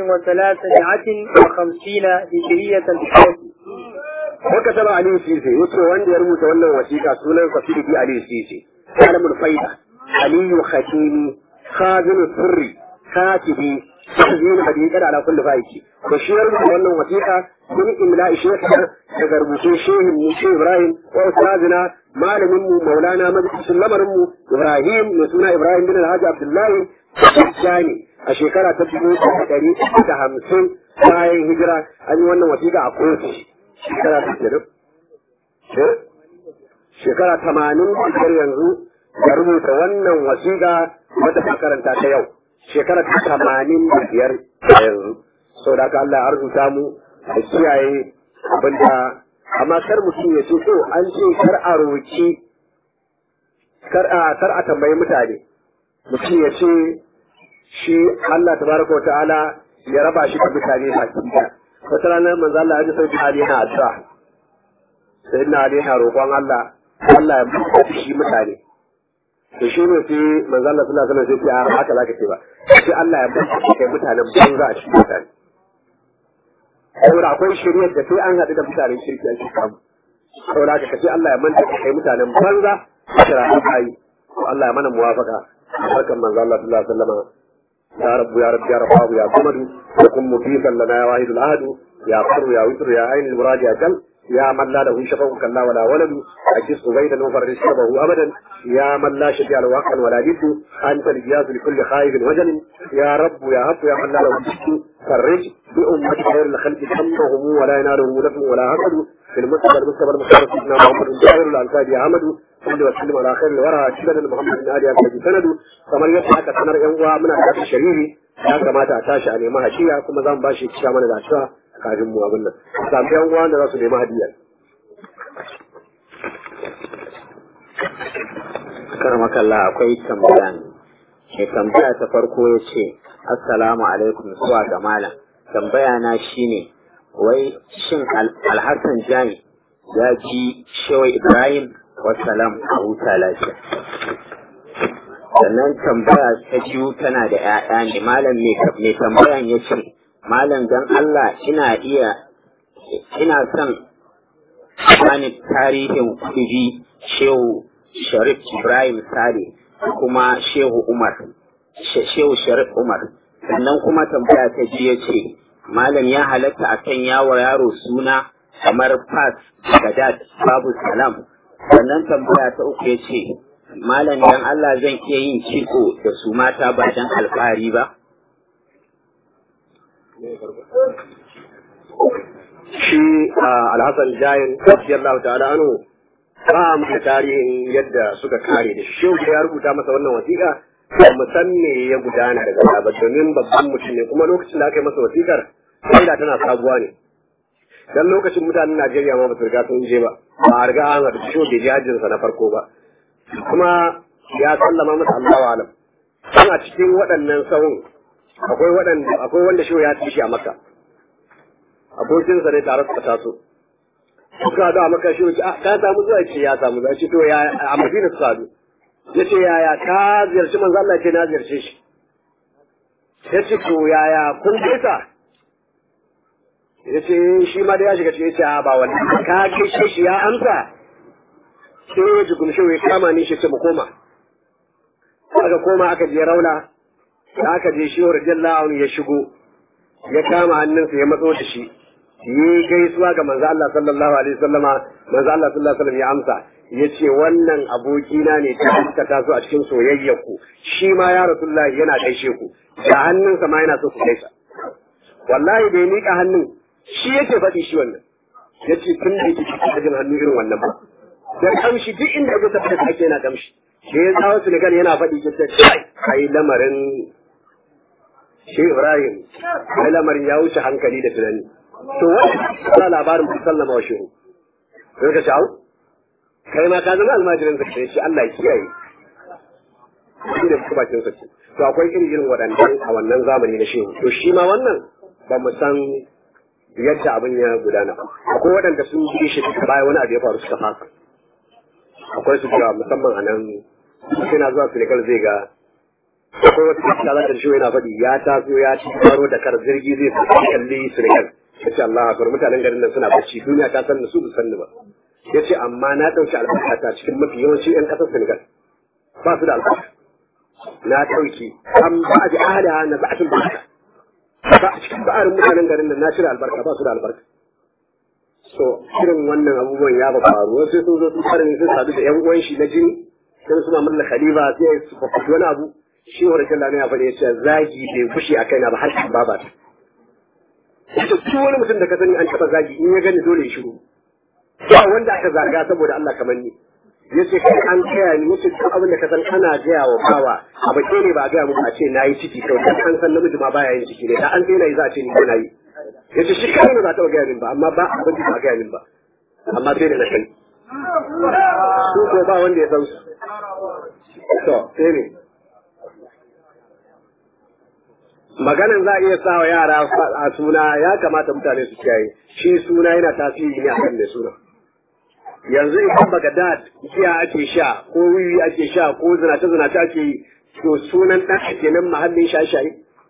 1350 هجرية بحيث وكتب علي سيسي يترو وندي يرمو تولى وثيقة سنة قصيدة علي سيسي عالم الفيدة علي ختيمي خازن السري كاتبي تحزين حديثا على كل فايتي بشير من wannan wasiƙa min imla shekha daga rubutun shehin mu shi Ibrahim wa ustazina malamin mu Maulana majalisin lamarin mu Ibrahim mai suna Ibrahim bin Alhaji Abdullahi Jani a shekara ta dubu ɗari da hamsin bayan hijira an yi wannan wasiƙa a kotu shekara ta shekara tamanin da yanzu da rubuta wannan wasiƙa wata karanta ta yau shekara ta tamanin da biyar a yanzu saboda haka Allah ya arzuta mu da kiyaye abinda amma kar mutum ya ce to an ce kar a roki kar a kar a tambayi mutane mutum ya ce shi Allah tabaraka wa ta'ala ya raba shi da mutane baki da wata rana manzo Allah ya ji sai Ali yana addu'a sai na Ali yana roƙon Allah Allah ya buɗe shi mutane to shi ne sai manzo Allah sallallahu alaihi wasallam sai ya haka zaka ce ba sai Allah ya buɗe kai mutanen banza a cikin mutane saboda akwai shiriyar da sai an haɗu da mutanen shirki ake samu saboda haka kace Allah ya manta kai mutanen banza kira kai Allah ya mana muwafaka barkan manzo Allah sallallahu alaihi wasallam يا رب يا رب يا رب يا صمد وكن مفيدا لنا يا واحد العهد يا فر يا وتر يا عين المراد يا جل يا من لا له شفق كلا ولا ولد أجس بيدا وفرج شربه أبدا يا من لا شفيع له واقعا ولا جد أنت الجاز لكل خائف وجل يا رب يا رب يا من لا له جد فرج بأمة خير الخلق همهم ولا ينالهم نفع ولا حسد في المستقبل المستقبل المستقبل سيدنا محمد جاهر الأنصار يا عمد صلى وسلم على خير الورى سيدنا محمد بن آل أبي سند kamar yadda aka sanar yan uwa muna da shari'i ya kamata a tashi a nemi hashiya kuma zan ba shi kisha mana da cewa kafin mu abin nan samu yan uwa da za su nemi hadiyar karmakalla akwai tambaya ne mai tambaya ta farko ya ce assalamu alaikum zuwa ga malam tambaya na shine wai shin alhassan jami ya ji shawai ibrahim wasalam a huta lafiya sannan tambaya ta biyu tana da 'ya'ya ne malam mai tambayan ya ce malam don allah ina iya ina son bani tarihin kuɗi shehu sharif ibrahim sale kuma shehu umar shehu sharif umar sannan kuma tambaya ta biyu ya ce malam ya halatta a kan yawo yaro suna kamar fas gadat babu salam sannan tambaya ta uku ya ce malam dan Allah zan iya yin kitso da su mata ba dan alfahari ba shi alhassan jayin radiyallahu ta'ala anhu ba mu da tarihin yadda suka kare da shi ya rubuta masa wannan wasiƙa ba mu san me ya gudana daga baya ba domin babban mutum ne kuma lokacin da aka yi masa wasiƙar sai da tana sabuwa ne dan lokacin mutanen Najeriya ma ba su riga sun je ba ba a riga an haɗu shi da jihajinsa na farko ba kuma ya sallama masa Allah wa alam dan a cikin waɗannan sahun akwai waɗanda akwai wanda shi ya ci shi a Makka abokinsa ne tare suka taso suka haɗu a Makka shi ya ka samu zuwa ce ya samu zuwa ce to ya a Madina suka haɗu ya ce yaya ka ziyarci manzo Allah ce na ziyarce shi ya ce to yaya kun gaisa ya ce shi ma da ya shiga cikin ya ba wani ka gaishe shi ya amsa sai ya jikun shi ya kama ni shi ce mu koma aka koma aka je rauna da aka je shi radiyallahu anhu ya shigo ya kama hannunsa ya matso da shi yi gaisuwa ga manzo Allah sallallahu alaihi wasallama manzo Allah sallallahu alaihi wasallam ya amsa yace wannan abokina ne ta suka taso a cikin soyayyar ku shi ma ya rasulullahi yana gaishe ku da hannunsa ma yana so ku gaisa wallahi da ya mika hannun shi yake faɗi shi wannan yace tun da yake cikin hannu irin wannan ba da kamshi duk inda ya tafi da ake yana kamshi da ya zawo Senegal yana faɗi ya ce kai ai lamarin shi Ibrahim ai lamarin ya wuce hankali da tunani to wani labarin ku sallama wa shehu sai ka shawo kai ma ka zama almajirin sa ce Allah ya kiyaye shi da kuma bakin sa ce to akwai irin irin waɗannan a wannan zamani na shehu to shi ma wannan ba mu san yadda abin ya gudana akwai waɗanda sun ji shi baya wani abu ya faru suka fasa akwai su cewa musamman a nan na zuwa Senegal zai ga akwai wata kasa za ta shi yana faɗi ya taso ya ci karo da kar jirgi zai fi kalli Senegal ya ce Allah akbar mutanen garin nan suna bacci duniya ta san su san ba ya ce amma na ɗauki albarkata cikin mafi yawanci 'yan ƙasar Senegal ba su da albarka na ɗauki an ba a ji ahada na ba'atin barka ba a cikin ba'arin mutanen garin nan na shirya albarka ba su da albarka so irin wannan abubuwan ya ba faru wasu sun zo sun fara ne sun sadu da yan uwan shi na jini sai su mamalla khalifa sai su fafafi wani abu shi wa rikin lana ya faɗi ya ce zagi bai fushi a kaina ba har shi ba ba ta yace duk wani mutum da ka sani an taɓa zagi in ya gani dole ya shiru ba wanda aka zaga saboda Allah kamar ni yace kai an gaya ni yace duk abin da ka san ana gaya wa bawa abu ke ne ba a gaya muku a ce nayi ciki kawai dan an san namiji ma baya yin ciki ne da an sai nayi za a ce ni ko nayi yace shi kai ne ba ta gaya min ba amma ba abin da ba gaya min ba amma sai da na sani su ko ba wanda ya san su to sai ne maganan za a iya sa wa yara a suna ya kamata mutane su kiyaye shi suna yana tasiri ne akan mai suna yanzu idan Baghdad giya ake sha ko wiwi ake sha ko zinace zinace ake yi to sunan dan ake nan mahallin shaye-shaye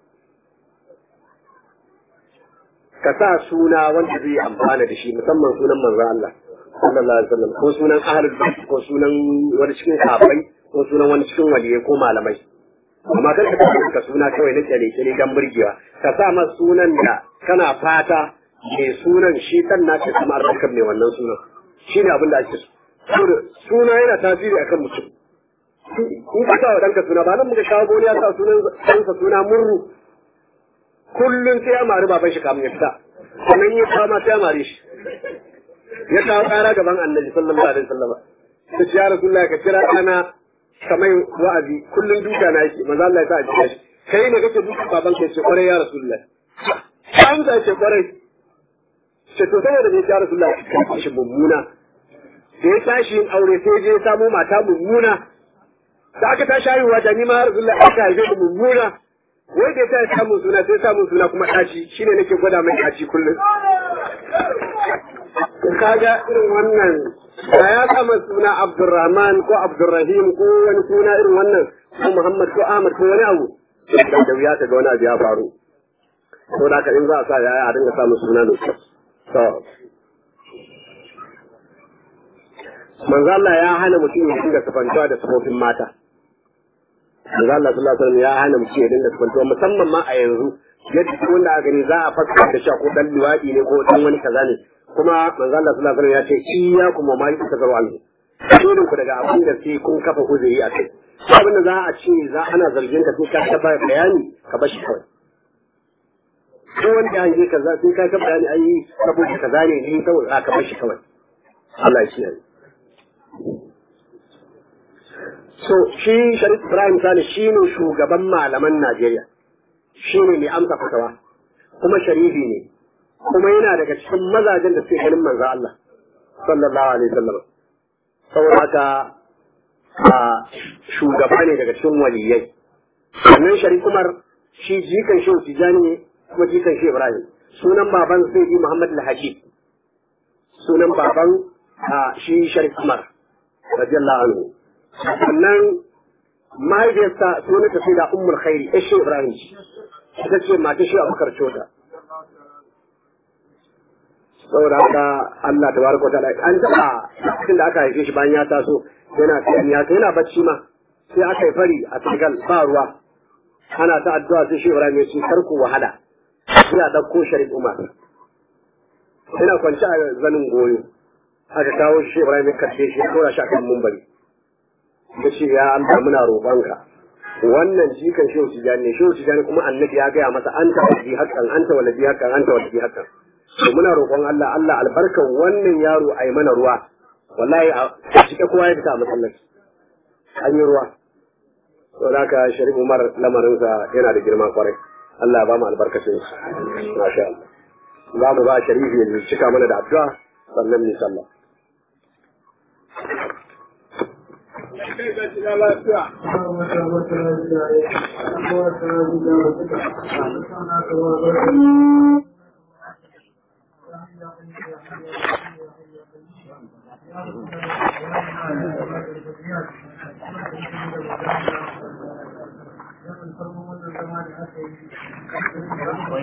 ka sa suna wanda zai amfana da shi musamman sunan manzo Allah sallallahu alaihi wasallam ko sunan ahlul bait ko sunan wani cikin sahabbai ko sunan wani cikin waliyai ko malamai amma kar ka tafi ka suna kawai na kyale kyale dan burgewa ka sa masa sunan da kana fata mai sunan shi kan naka kamar rakab ne wannan sunan shi ne abin da ake so suna yana tasiri akan mutum in ka sa wa ɗanka suna ba nan muka shawo goni ya sa sunan ɗansa suna murru kullum sai ya mari baban shi kamun ya fita sannan ya fama sai ya mari shi ya kawo ƙara gaban annabi sallallahu alaihi wasallam ta ce ya rasulullah ka kira ɗana kamar wa'azi kullum duka na yake maza Allah ya sa a jiya shi kai ne kake duka baban ka ce kwarai ya rasulullah an ta ce kwarai ce to saboda ne ya rasulullah ka shi mummuna da ya tashi yin aure sai je ya samo mata mummuna da aka tashi haihuwa da ni ma rasulullah aka haife da mummuna wai da ya tashi samun suna sai samun suna kuma ɗaci shine nake gwada mai ɗaci kullum kaga irin wannan da ya kama suna Abdurrahman ko Abdurrahim ko wani suna irin wannan ko Muhammad ko Ahmad ko wani abu da da wuya ta ga wani abu ya faru to da in za a sa yaya a dinga samun suna da kyau to manzo Allah ya hana mutum ya dinga kafantuwa da sifofin mata manzo Allah sallallahu alaihi wasallam ya hana mutum ya dinga kafantuwa musamman ma a yanzu yadda wanda a gani za a fassara da shi ko dan luwadi ne ko dan wani kaza ne kuma manzo Allah sallallahu alaihi wasallam ya ce iyyakum ma yutakaru anhu shirin ku daga abin da sai kun kafa uzuri a kai abin da za a ce za ana zargin ka sai ka taba bayani ka bashi kawai ko wanda an je kaza sai ka taba bayani ai saboda kaza ne ni kawai za ka bashi kawai Allah ya kiyaye so shi Sharif Ibrahim Sale shi ne shugaban malaman Najeriya shi ne mai amsa fatawa kuma sharifi ne kuma yana daga cikin mazajen da suke ganin manzo Allah sallallahu alaihi wasallam saboda haka a shugaba ne daga cikin waliyai sannan Sharif Umar shi jikan Shehu Tijani ne kuma jikan Shehu Ibrahim sunan baban sai Muhammad Al-Haji sunan baban shi Sharif Umar radiyallahu anhu sannan mahaifiyarsa sunan ta sai da Ummul Khairi Shehu Ibrahim ita ce mata Shehu Abubakar Chota saboda haka Allah ta baraka ta an taba cikin da aka haife shi bayan ya taso yana tafiya ya yana bacci ma sai aka yi fari a Senegal ba ruwa ana ta addu'a sai shi Ibrahim ya ce karku wahala sai a dauko Sharif Umar yana kwance a zanin goyo aka kawo shi Ibrahim ya karfe shi ya kora shi akan mumbari ya ce ya Allah muna roƙonka wannan jikan shehu tijani ne shehu tijani kuma annabi ya gaya masa anta waladi haqqan anta waladi haqqan anta waladi haqqan to muna roƙon Allah Allah albarkan wannan yaro ai mana ruwa wallahi a cike kowa ya fita a masallaci an yi ruwa to haka Sharif Umar lamarinsa yana da girma kwarai Allah ya ba mu albarkacin shi masha Allah za mu ba Sharifi ya cika mana da addu'a sannan mu sallah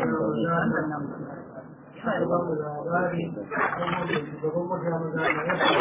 Thank you.